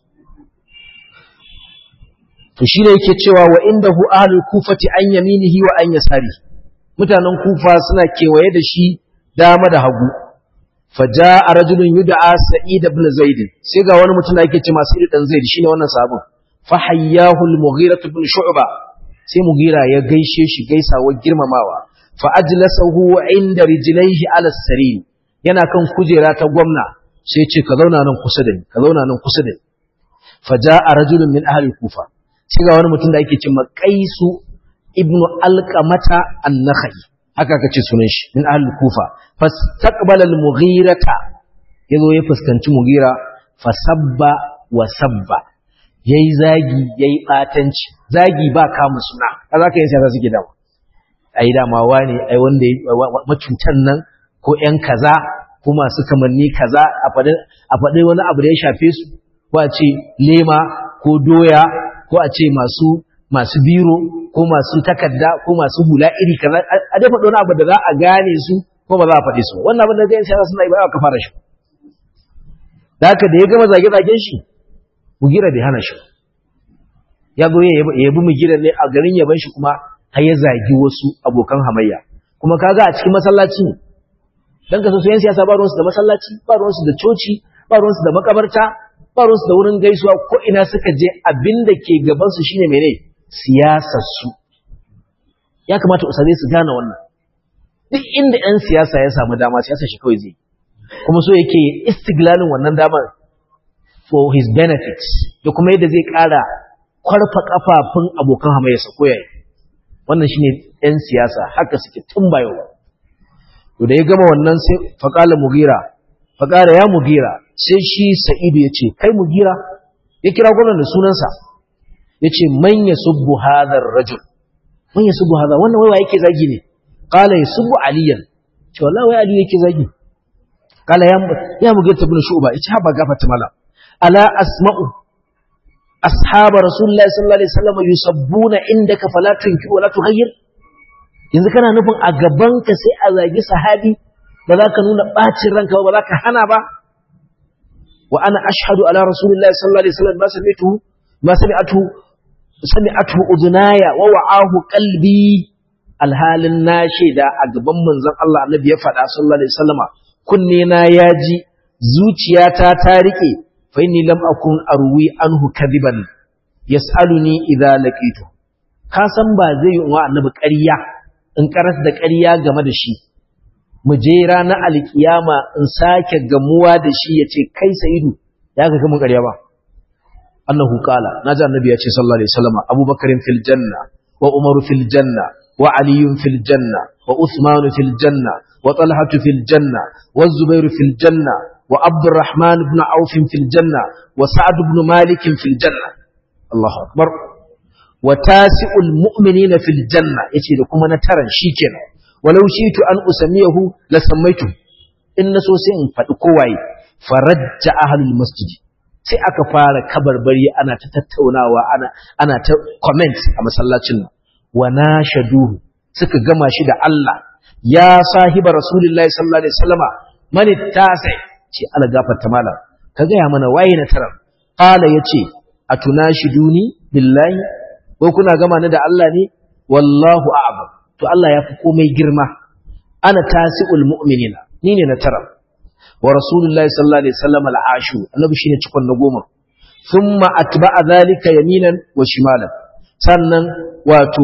to shi ne yake cewa wa indahu ahlul kufati an yaminihi wa an yasari mutanen kufa suna kewaye da shi dama da hagu faja'a rajulun yud'a sa'id ibn zaid sai ga wani mutum da yake ce masu dan zaid shine wannan sabon fa hayyahu al-mughira ibn shu'ba sai mughira ya gaishe shi gaisawar girmamawa fa ajlasahu inda rijlaihi ala sarir yana kan kujera ta gwamna sai ce ka zauna nan kusa da ni ka zauna nan kusa da ni faja'a rajulun min ahli kufa sai ga wani mutum da ake cewa Qaisu ibnu Alqamata an-Nakhai haka kace sunan shi min ahli kufa fastaqbala al-Mughirata yazo ya fuskanci Mughira fasabba wa sabba yayi zagi yayi batanci zagi ba kama suna kaza kai sai suke dawo ai dama wani ai wanda macutan nan ko ƴan kaza ko masu kamanni kaza a faɗi wani abu da ya shafe su ko a ce lema ko doya ko a ce masu masu biro ko masu takarda ko masu hula iri kaza a dai faɗi wani abu da za a gane su ko ba za a faɗi su wannan abin da zai sai suna yi ba ka fara shi da haka da ya gama zage-zagen shi mugira bai hana shi ya go ya yabi mugira ne a garin yaban shi kuma har ya zagi wasu abokan hamayya kuma kaga a cikin masallaci ne dan kaso su yan siyasa ba ruwansu da masallaci ba ruwansu da coci ba ruwansu da makabarta ba ruwansu da wurin gaisuwa ko ina suka je abin da ke gabansu shine mene siyasar su ya kamata usare su gane wannan duk inda yan siyasa ya samu dama siyasa shi kawai zai kuma so yake istiglalin wannan damar for his benefits da kuma yadda zai kara kwarfa kafafun abokan hamayyarsa ko yayi wannan shine yan siyasa haka suke tun bayo to da ya gama wannan sai faqala mugira faqala ya mugira sai shi sa'idu yace kai mugira ya kira gwamnan da sunansa yace man yasubbu hadha ar-rajul man yasubbu hadha wannan wai yake zagi ne qala yasubbu aliyan ce wallahi wai ali yake zagi qala ya ya mugira ibn shu'ba yace haba gafata mala ala asma'u ashab rasulullahi sallallahu alaihi wasallam yusabbuna indaka fala tunki wala tughayyir yanzu kana nufin a gabanka sai a zagi sahabi ba za ka nuna ɓacin ranka ba za ka hana ba wa ana ashhadu ala rasulillahi sallallahu alaihi wasallam ma sami'tu ma sami'atu sami'atu udunaya wa wa'ahu qalbi alhalin na shaida a gaban manzon Allah annabi ya faɗa sallallahu alaihi wasallama kunne na yaji zuciyata ta rike fa inni lam akun arwi anhu kadiban yas'aluni idza laqitu ka san ba zai yi wa annabi ƙarya in karas da ƙarya game da shi mu je ranar alkiyama in sake gamuwa da shi ya ce kai sa'idu ya ga mun ƙarya ba Allahu qala naji annabi ya ce sallallahu alaihi wasallam abubakarin fil janna wa umaru fil janna wa aliyun fil janna wa usmanu fil janna wa talhatu fil janna wa zubairu fil janna wa abdurrahman ibn auf fil janna wa sa'ad ibn malik fil janna Allahu akbar wa tasi'ul mu'minina fil janna yace da kuma na taran shikenan walau shitu an usamiyahu la sammaitu in naso sai in fadi kowaye farajja ahlul masjid sai aka fara kabarbari ana ta tattaunawa ana ana ta comment a masallacin nan wa nashaduhu suka gama shi da Allah ya sahiba rasulullahi sallallahu alaihi wasallama man tasi ce ala gafarta malam ka ga ya mana waye na taran qala yace atunashiduni billahi ko kuna gama ni da Allah ne wallahu a'lam to Allah ya fi komai girma ana tasi'ul mu'minina ni ne na tara wa rasulullahi sallallahu alaihi wasallam al'ashu annabi shine cikon na goma thumma atba'a zalika yaminan wa shimalan sannan wato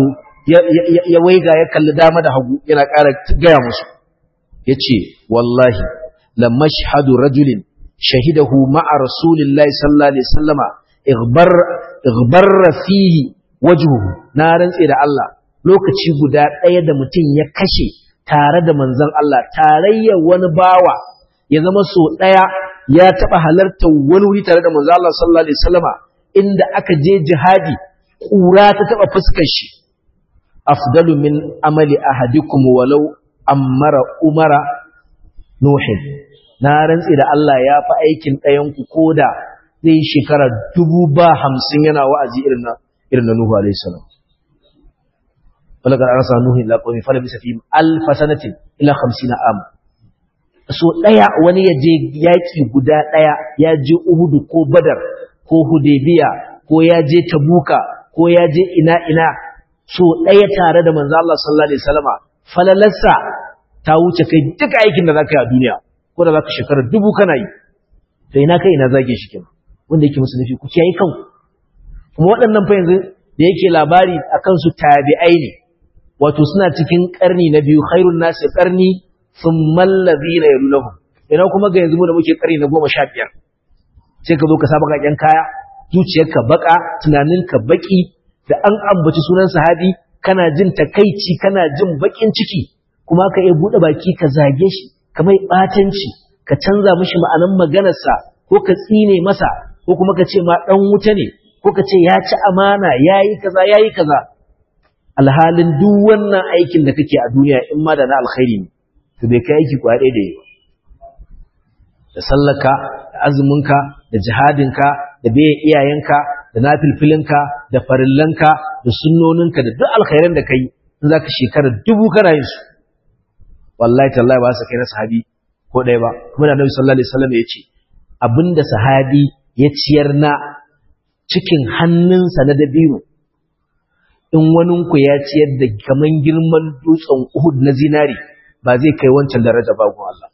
ya waiga ya kalli dama da hagu yana ƙara gaya musu yace wallahi la mashhadu rajulin shahidahu ma'a rasulillahi sallallahu alaihi wasallama ighbar ighbarra fihi wajhuhu na rantse da Allah lokaci guda ɗaya da mutum ya kashe tare da manzon Allah tarayyar wani bawa ya zama so ɗaya ya taɓa halartar wani wuri tare da manzon Allah sallallahu alaihi wasallama inda aka je jihadi ƙura ta taɓa fuskar shi afdalu min amali ahadikum walau ammara umara nuhin na rantsi da Allah ya fi aikin ɗayanku ko da zai shekara dubu ba hamsin yana wa'azi irin na irin na Nuhu alaihi salam walaqad arsalna nuhu ila qaumi fa labisa fihim alf sanatin ila 50 am so daya wani ya je yaki guda daya ya je Uhud ko Badar ko Hudaybiya ko ya je Tabuka ko ya je ina ina so daya tare da manzo Allah sallallahu alaihi wasallama falalarsa ta wuce kai duka aikin da zaka yi a duniya ko da zaka shekara dubu kana yi to ina kai ina zage shi kenan wanda yake musu nufi ku kiyaye kanku kuma waɗannan fa yanzu da yake labari akan su tabi'ai ne wato suna cikin karni na biyu khairun nasi karni thumma alladhina yalunhum ina kuma ga yanzu mu da muke karni na 15 sai ka zo ka saba kaken kaya zuciyarka baka tunaninka baki da an ambaci sunan sahabi kana jin takaici kana jin bakin ciki kuma ka iya bude baki ka zage shi ka mai batanci ka canza mishi ma'anan maganarsa ko ka tsine masa ko kuma ka ce ma dan wuta ne ko ka ce ya ci amana yayi kaza yayi kaza alhalin duk wannan aikin da kake a duniya in ma da na alkhairi ne to bai kai aiki kwa ɗaya da yi da sallaka da azuminka da jihadinka da bai iyayenka da nafilfilinka da farillanka da sunnoninka da duk alkhairan da kai in zaka shekara dubu kana yin su wallahi tallahi ba su kai na sahabi ko ɗaya ba kuma da Annabi sallallahu alaihi wasallam ya ce abinda sahabi ya ciyar na cikin hannunsa na dabino in waninku ya ciyar da kaman girman dutsen Uhud na zinari ba zai kai wancan daraja ba gun Allah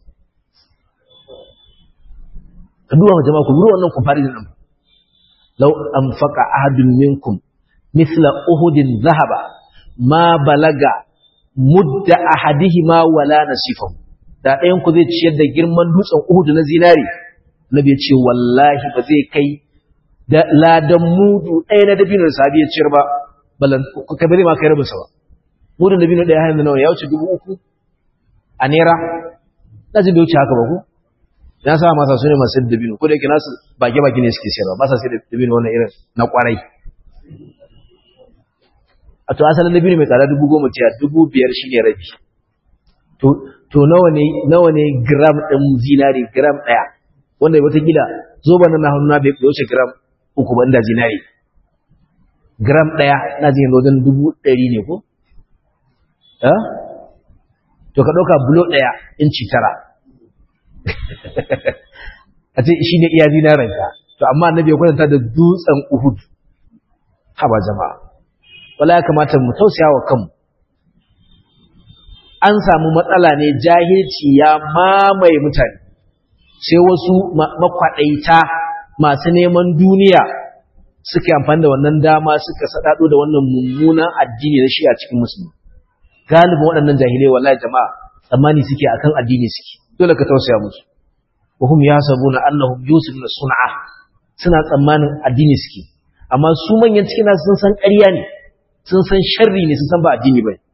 ka duba jama'a ku duba wannan comparison din law anfaqa ahadun minkum mithla uhudin dhahaba ma balaga mudda ahadihima wala nasifahu da ɗayan ku zai ciyar da girman dutsen Uhud na zinari nabi ya ce wallahi ba zai kai da ladan mudu ɗaya na dabinar sahabi ya ciyar ba balan ka bari ma kai rabin sa ba mudun dabino ɗaya hanyar nawa ya wuce dubu uku a naira na ji bai wuce haka ba ku na sa masa su ne masu dabino ko da yake nasu bage-bage ne suke sayarwa ba sa sai dabino wannan irin na kwarai a to asalin dabino mai tsada dubu goma ce dubu biyar shi ne rabi to nawa ne nawa ne gram ɗin zinari gram ɗaya wanda watakila zoba na hannuna bai wuce gram uku ban da zinari gram ɗaya na zai wajen dubu ɗari ne ko? to ka ɗauka bulo ɗaya inci tara a ce shi ne iya zinaranka to amma annabi ya kwatanta da dutsen uhud haba jama'a wala ya kamata mu tausaya wa kanmu an samu matsala ne jahilci ya mamaye mutane sai wasu makwaɗaita masu neman duniya suka amfani da wannan dama suka sadado da wannan mummunan addini na shi a cikin musulmi galibin waɗannan jahilai wallahi jama'a tsammani suke akan addini suke dole ka tausaya musu wa hum yasabuna annahum yusufuna sun'a suna tsammanin addini suke amma su manyan cikin nasu sun san ƙarya ne sun san sharri ne sun san ba addini bane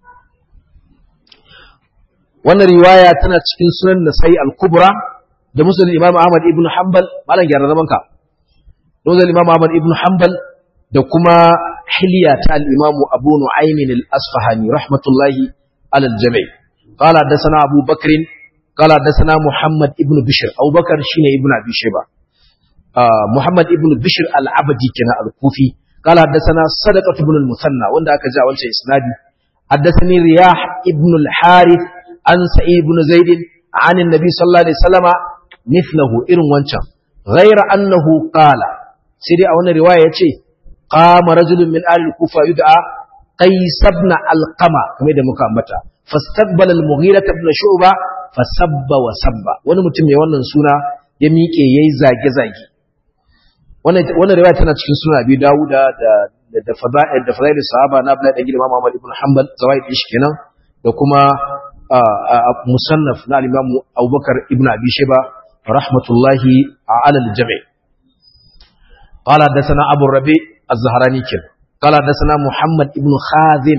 wannan riwaya tana cikin sunan nasai al-kubra da musnad imam ahmad ibn hanbal malam gyara zaman ka da imam ahmad ibn hanbal da kuma hilya ta al-imam abu nu'aym al-asfahani rahmatullahi ala al-jami' qala hadathana abu bakr qala hadathana muhammad ibn bishr abu bakr shine ibn abi shayba muhammad ibn bishr al-abdi kana al-kufi qala hadathana sadaqah ibn al-musanna wanda aka ji a wancan isnadi حدثني رياح ابن الحارث عن سعيد بن زيد عن النبي صلى الله عليه وسلم مثله إرن وانشا غير أنه قال سيدي أولا رواية يتشي قام رجل من آل الكوفة يدعى قيس بن القمة كما يدى مكامتا فاستقبل المغيرة بن شعبة فسب وسب وانا متمي وانا سونا يميكي يزاقي زاقي وانا رواية تنا تشكي سونا أبي داود da fada'il da fada'il sahaba na Abdullah ibn Imam Ahmad ibn Hanbal zawaid shi kenan da kuma musannaf na al-Imam Abubakar ibn Abi Shayba rahmatullahi ala al-jami' قال حدثنا ابو الربيع الزهراني كن قال حدثنا محمد ابن خازم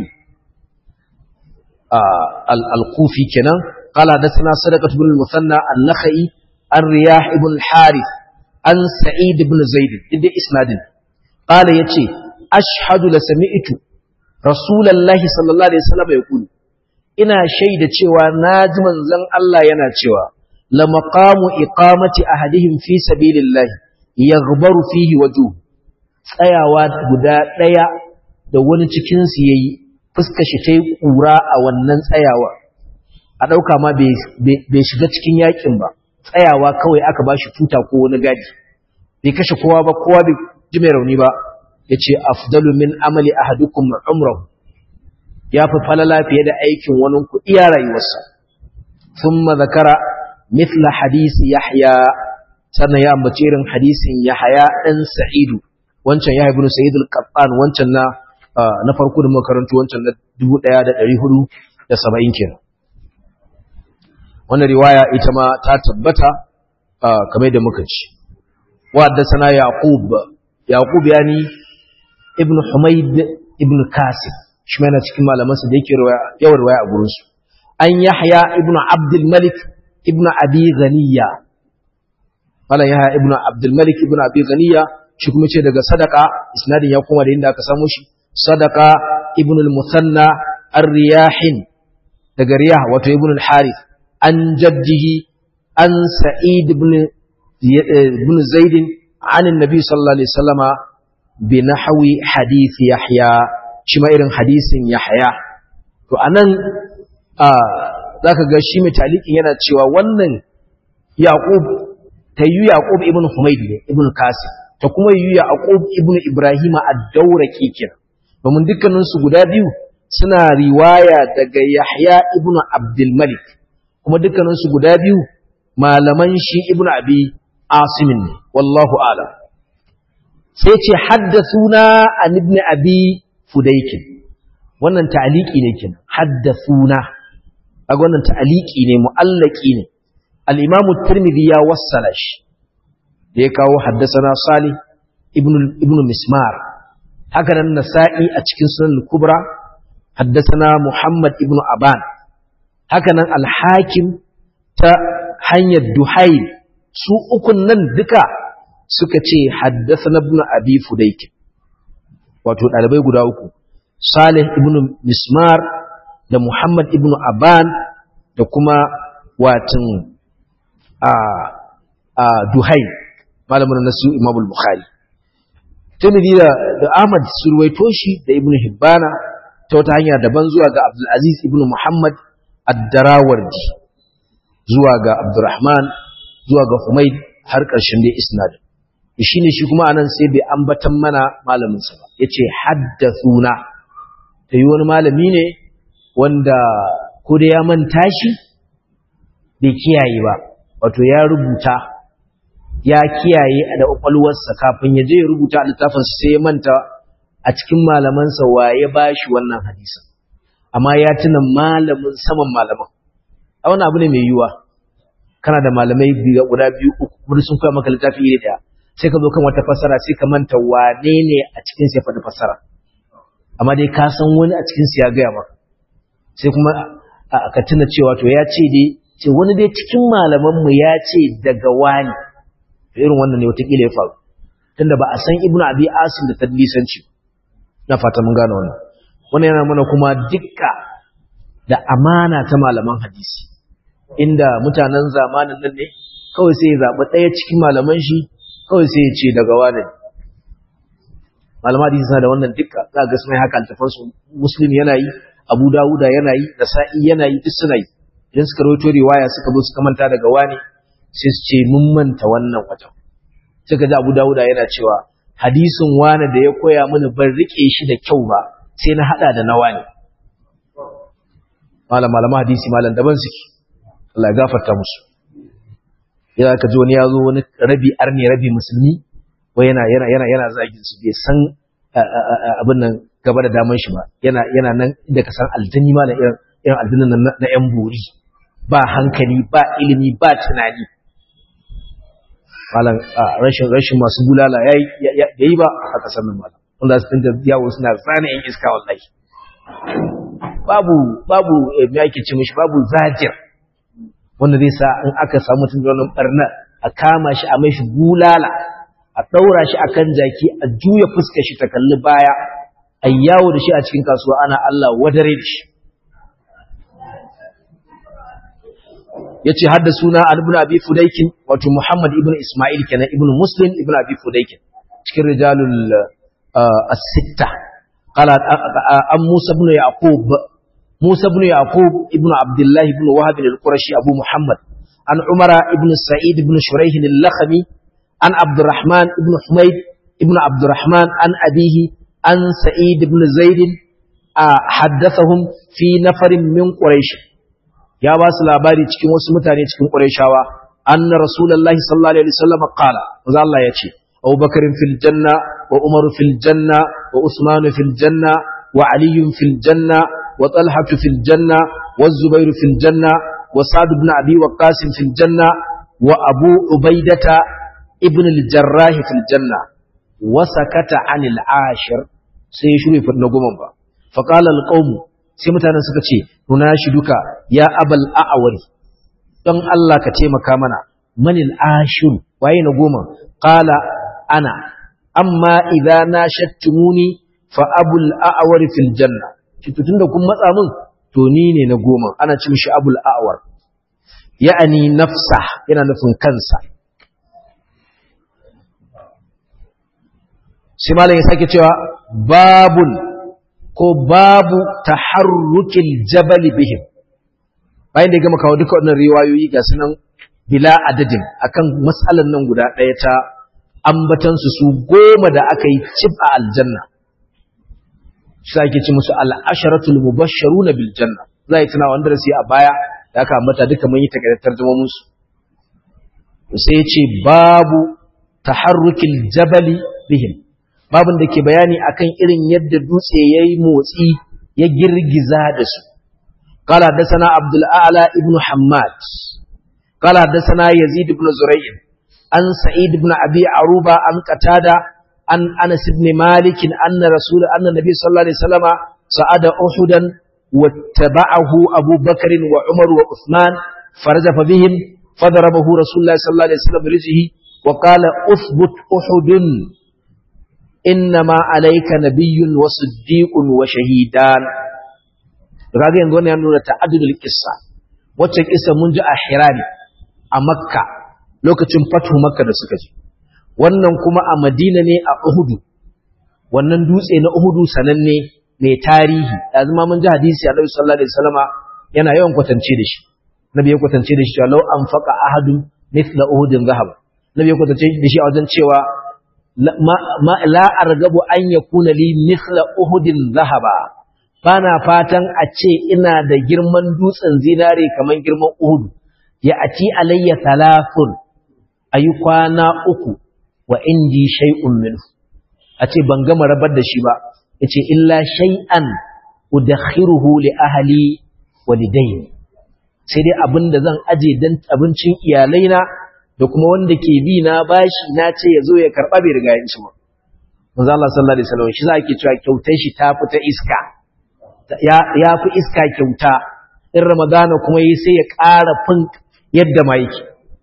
الكوفي كن قال حدثنا صدقة بن المثنى النخعي الرياح ابن الحارث عن سعيد بن زيد دي اسناد قال يتي ashhadu la sami'tu rasulullahi sallallahu alaihi wasallam yaqulu ina shaida cewa naji manzon Allah yana cewa la maqamu iqamati ahadihim fi sabilillah yaghbaru fihi wajhu tsayawa guda daya da wani cikin su yayi fuskar shi tayi kura a wannan tsayawa a dauka ma bai shiga cikin yakin ba tsayawa kawai aka bashi tuta ko wani gadi bai kashe kowa ba kowa bai ji mai rauni ba yace afdalu min amali ahadukum umrahu yafi falala fiye da aikin wani ku iya rayuwarsa thumma zakara mithla hadisi yahya sannan ya ambaci irin hadisin yahya dan sa'idu wancan yahya ibn sa'id al-qattan wancan na na farko da makarantu wancan na 1470 kenan wannan riwaya ita ma ta tabbata kamar da muka ci wa haddathana yaqub yaqub yani ibn humayd ibn kasib shi mana cikin malamansa da yake yawan riwaya a gurin su an yahya ibn abdul malik ibn abi ghaniya malam yahya ibn abdul malik ibn abi ghaniya shi kuma ce daga sadaka isnadin ya koma da inda aka samu shi sadaka ibn al-musanna ar-riyahin daga riyah wato ibn al-harith an jaddihi an sa'id ibn ibn zaid an annabi sallallahu alaihi wasallama bi nahwi hadith yahya shi ma irin hadisin yahya to anan zaka ga shi mai talikin yana cewa wannan yaqub tayyu yaqub ibn humayd ne ibn kasib ta kuma yi yaqub ibn ibrahim ad-dawraki kenan domin dukkanin su guda biyu suna riwaya daga yahya ibn abdul malik kuma dukkanin su guda biyu malaman shi ibn abi asim ne wallahu a'lam sai ce haddathuna an ibn abi fudaykin wannan ta'aliki ne kenan haddathuna kaga wannan ta'aliki ne mu'allaki ne al-imamu tirmidhi ya wassala shi da ya kawo haddasana salih ibn ibn mismar haka nan nasa'i a cikin sunan al-kubra haddasana muhammad ibn aban haka nan al-hakim ta hanyar duhail su ukun nan duka suka ce haddasana ibn abi fudayk wato dalibai guda uku salih ibn mismar da muhammad ibn aban da kuma watan a a duhail malamin nasu imamul bukhari tirmidhi da da ahmad surwaito shi da ibn hibbana ta wata hanya daban zuwa ga abdul aziz ibn muhammad ad-darawardi zuwa ga abdurrahman zuwa ga humayd har ƙarshen dai isnad shine shi kuma anan sai bai ambatan mana malamin sa ba yace haddathuna tayi wani malami ne wanda ko da ya manta shi bai kiyaye ba wato ya rubuta ya kiyaye da kwakwalwarsa kafin ya je ya rubuta littafinsa sai ya manta a cikin malamansa wa ya ba shi wannan hadisin amma ya tuna malamin saman malaman a wani abu ne mai yiwuwa kana da malamai guda biyu uku kuma sun koya maka littafi iri daya sai ka zo kan wata fassara sai ka manta wane ne a cikin ya faɗi fassara amma dai ka san wani a cikin ya gaya maka sai kuma ka tuna cewa to ya ce dai ce wani dai cikin malamanmu ya ce daga wani irin wannan ne watakila ya faru tunda ba a san ibnu abi asim da tadlisanci na fata mun gane wannan wannan yana mana kuma dukka da amana ta malaman hadisi inda mutanen zamanin nan ne kawai sai ya zaɓi ɗaya cikin malaman shi kawai sai ya ce daga wani malaman hadisi suna da wannan dukka za ga suna haka altafansu muslim yana yi abu dawuda yana yi nasa'i yana yi duk suna yi idan suka rawaito riwaya suka zo suka manta daga wani sai su ce mun manta wannan watan suka ji abu dawuda yana cewa hadisin wani da ya koya mini ban rike shi da kyau ba sai na hada da na wani malam malama hadisi malam daban suke Allah ya gafarta musu yana ka ji wani ya zo wani rabi arni rabi musulmi ko yana yana yana yana zagin su bai san abin nan gaba da daman shi ba yana yana nan inda ka san aljini malam irin irin aljinin nan na yan buri ba hankali ba ilimi ba tunani malam rashin rashin masu bulala yayi yayi ba a kasar nan malam wanda su tinda yawo suna zana yan iska wallahi babu babu me yake ce mishi babu zajir wanda zai sa in aka samu mutum da wannan barna a kama shi a mai shi bulala a a ɗaura shi akan jaki a juya fuskar shi ta kalli baya a yawo da shi a cikin kasuwa ana Allah wadare da shi ya ce hadda suna ibn abi fudaikin wato muhammad ibn ismail kenan ibn muslim ibn abi fudaikin cikin rijalul as-sitta qala an musa ibn yaqub musa ibn yaqub ibn abdullah ibn wahab al-qurashi abu muhammad an umara ibn sa'id ibn shuraih al-lakhmi an abdurrahman ibn humayd ibn abdurrahman an abihi an sa'id ibn zaid haddathahum fi nafarin min quraish ya ba su labari cikin wasu mutane cikin qurayshawa anna rasulullahi sallallahu alaihi wasallam qala manzo Allah yace Abu Bakar fil janna wa Umar fil janna wa Usman fil janna wa Ali fil janna wa Talha fil janna wa Zubair fil janna wa Sa'd ibn Abi Waqqas fil janna wa Abu Ubaidata ibn al-Jarrah fil janna wa sakata anil ashir sai ya shure na goma ba fa qala al-qawm sai mutanen suka ce nuna shi duka ya abal a'awari don Allah ka taimaka mana manil ashir waye na goma qala ana amma idza nashattumuni fa abul a'awar fil janna shi tunda kun matsa min to ni ne na goma ana ce mishi abul a'awar ya'ani nafsa yana nufin kansa shi malam ya sake cewa babun ko babu taharrukil jabali bihim bayan da ya gama kawo duka wannan riwayoyi ga sunan bila adadin akan matsalan nan guda ɗaya ta ambatansu su goma da aka yi cif a aljanna shi ake ci musu al'asharatul mubashsharuna bil janna za yi tuna wanda da su a baya da aka ambata duka mun yi takardar tarjumomin su sai ya ce babu taharrukil jabali bihim babin da ke bayani akan irin yadda dutse ya yi motsi ya girgiza da su. Kala haddasana Abdul A'la ibn Hammad, kala haddasana Yazid ibn Zura'in, an Sa'id ibn Abi Aruba an Qatada an Anas ibn Malik anna Rasul anna Nabi sallallahu alaihi wasallama sa'ada Uhudan wattaba'ahu Abu Bakr wa Umar wa Uthman farajafa bihim fadarabahu Rasulullah sallallahu alaihi wasallam rijhi wa qala uthbut Uhudun innama alayka nabiyyun wa siddiqun wa shahidan kaga yanzu wannan ya nuna ta'addudul qissa wacce kissa mun ji a Hirani a Makka lokacin fatu Makka da suka ji wannan kuma a Madina ne a Uhud wannan dutse na Uhud sananne mai tarihi yanzu ma mun ji hadisi Annabi sallallahu alaihi wasallama yana yawan kwatance da shi Nabi ya kwatance da shi cewa law anfaqa ahadun mithla uhudin zahab Nabi ya kwatance da shi a wajen cewa la argabu an yakuna li mithla uhudin zahaba bana fatan a ce ina da girman dutsen zinare kaman girman uhud ya ati alayya thalathun ayi kwana uku wa indi shay'un minhu a ce ban gama rabar da shi ba yace illa shay'an udakhiruhu li ahli wa lidayn sai dai abinda zan aje dan abincin iyalaina da kuma wanda ke bi na bashi na ce ya zo ya karɓa bai riga yin shi ba. Manzo Allah sallallahu alaihi wasallam shi za ke cewa kyautar shi ta fita iska. Ya fi iska kyauta in Ramadana kuma yi sai ya ƙara fin yadda ma yake.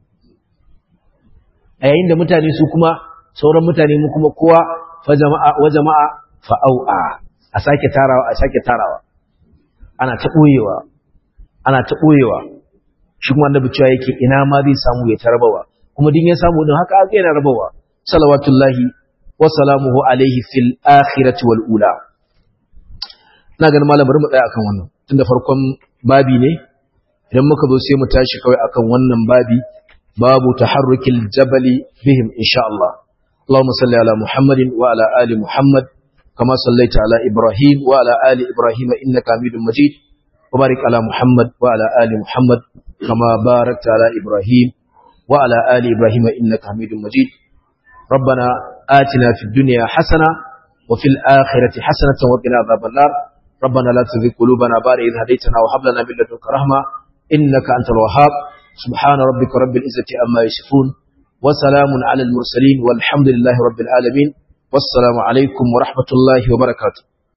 A yayin da mutane su kuma sauran mutane mu kuma kowa fa jama'a wa jama'a fa au'a a sake tarawa a sake tarawa. Ana ta ɓoyewa ana ta ɓoyewa shi kuma annabi cewa yake ina ma zai samu ya tarabawa kuma din ya samu din haka aka yana rabawa salawatullahi wa salamuhu alaihi fil akhirati wal ula ina ganin malam bari mu tsaya akan wannan tunda farkon babi ne idan muka zo sai mu tashi kawai akan wannan babi babu taharrukil jabali bihim insha Allah اللهم صل على محمد وعلى آل محمد كما صليت على إبراهيم وعلى آل إبراهيم إنك حميد مجيد وبارك على محمد وعلى آل محمد كما باركت على إبراهيم وعلى آل إبراهيم إنك حميد مجيد ربنا آتنا في الدنيا حسنة وفي الآخرة حسنة وقنا عذاب النار ربنا لا تزغ قلوبنا بعد إذ هديتنا وهب لنا من لدنك رحمة إنك أنت الوهاب سبحان ربك رب العزة عما يصفون وسلام على المرسلين والحمد لله رب العالمين والسلام عليكم ورحمة الله وبركاته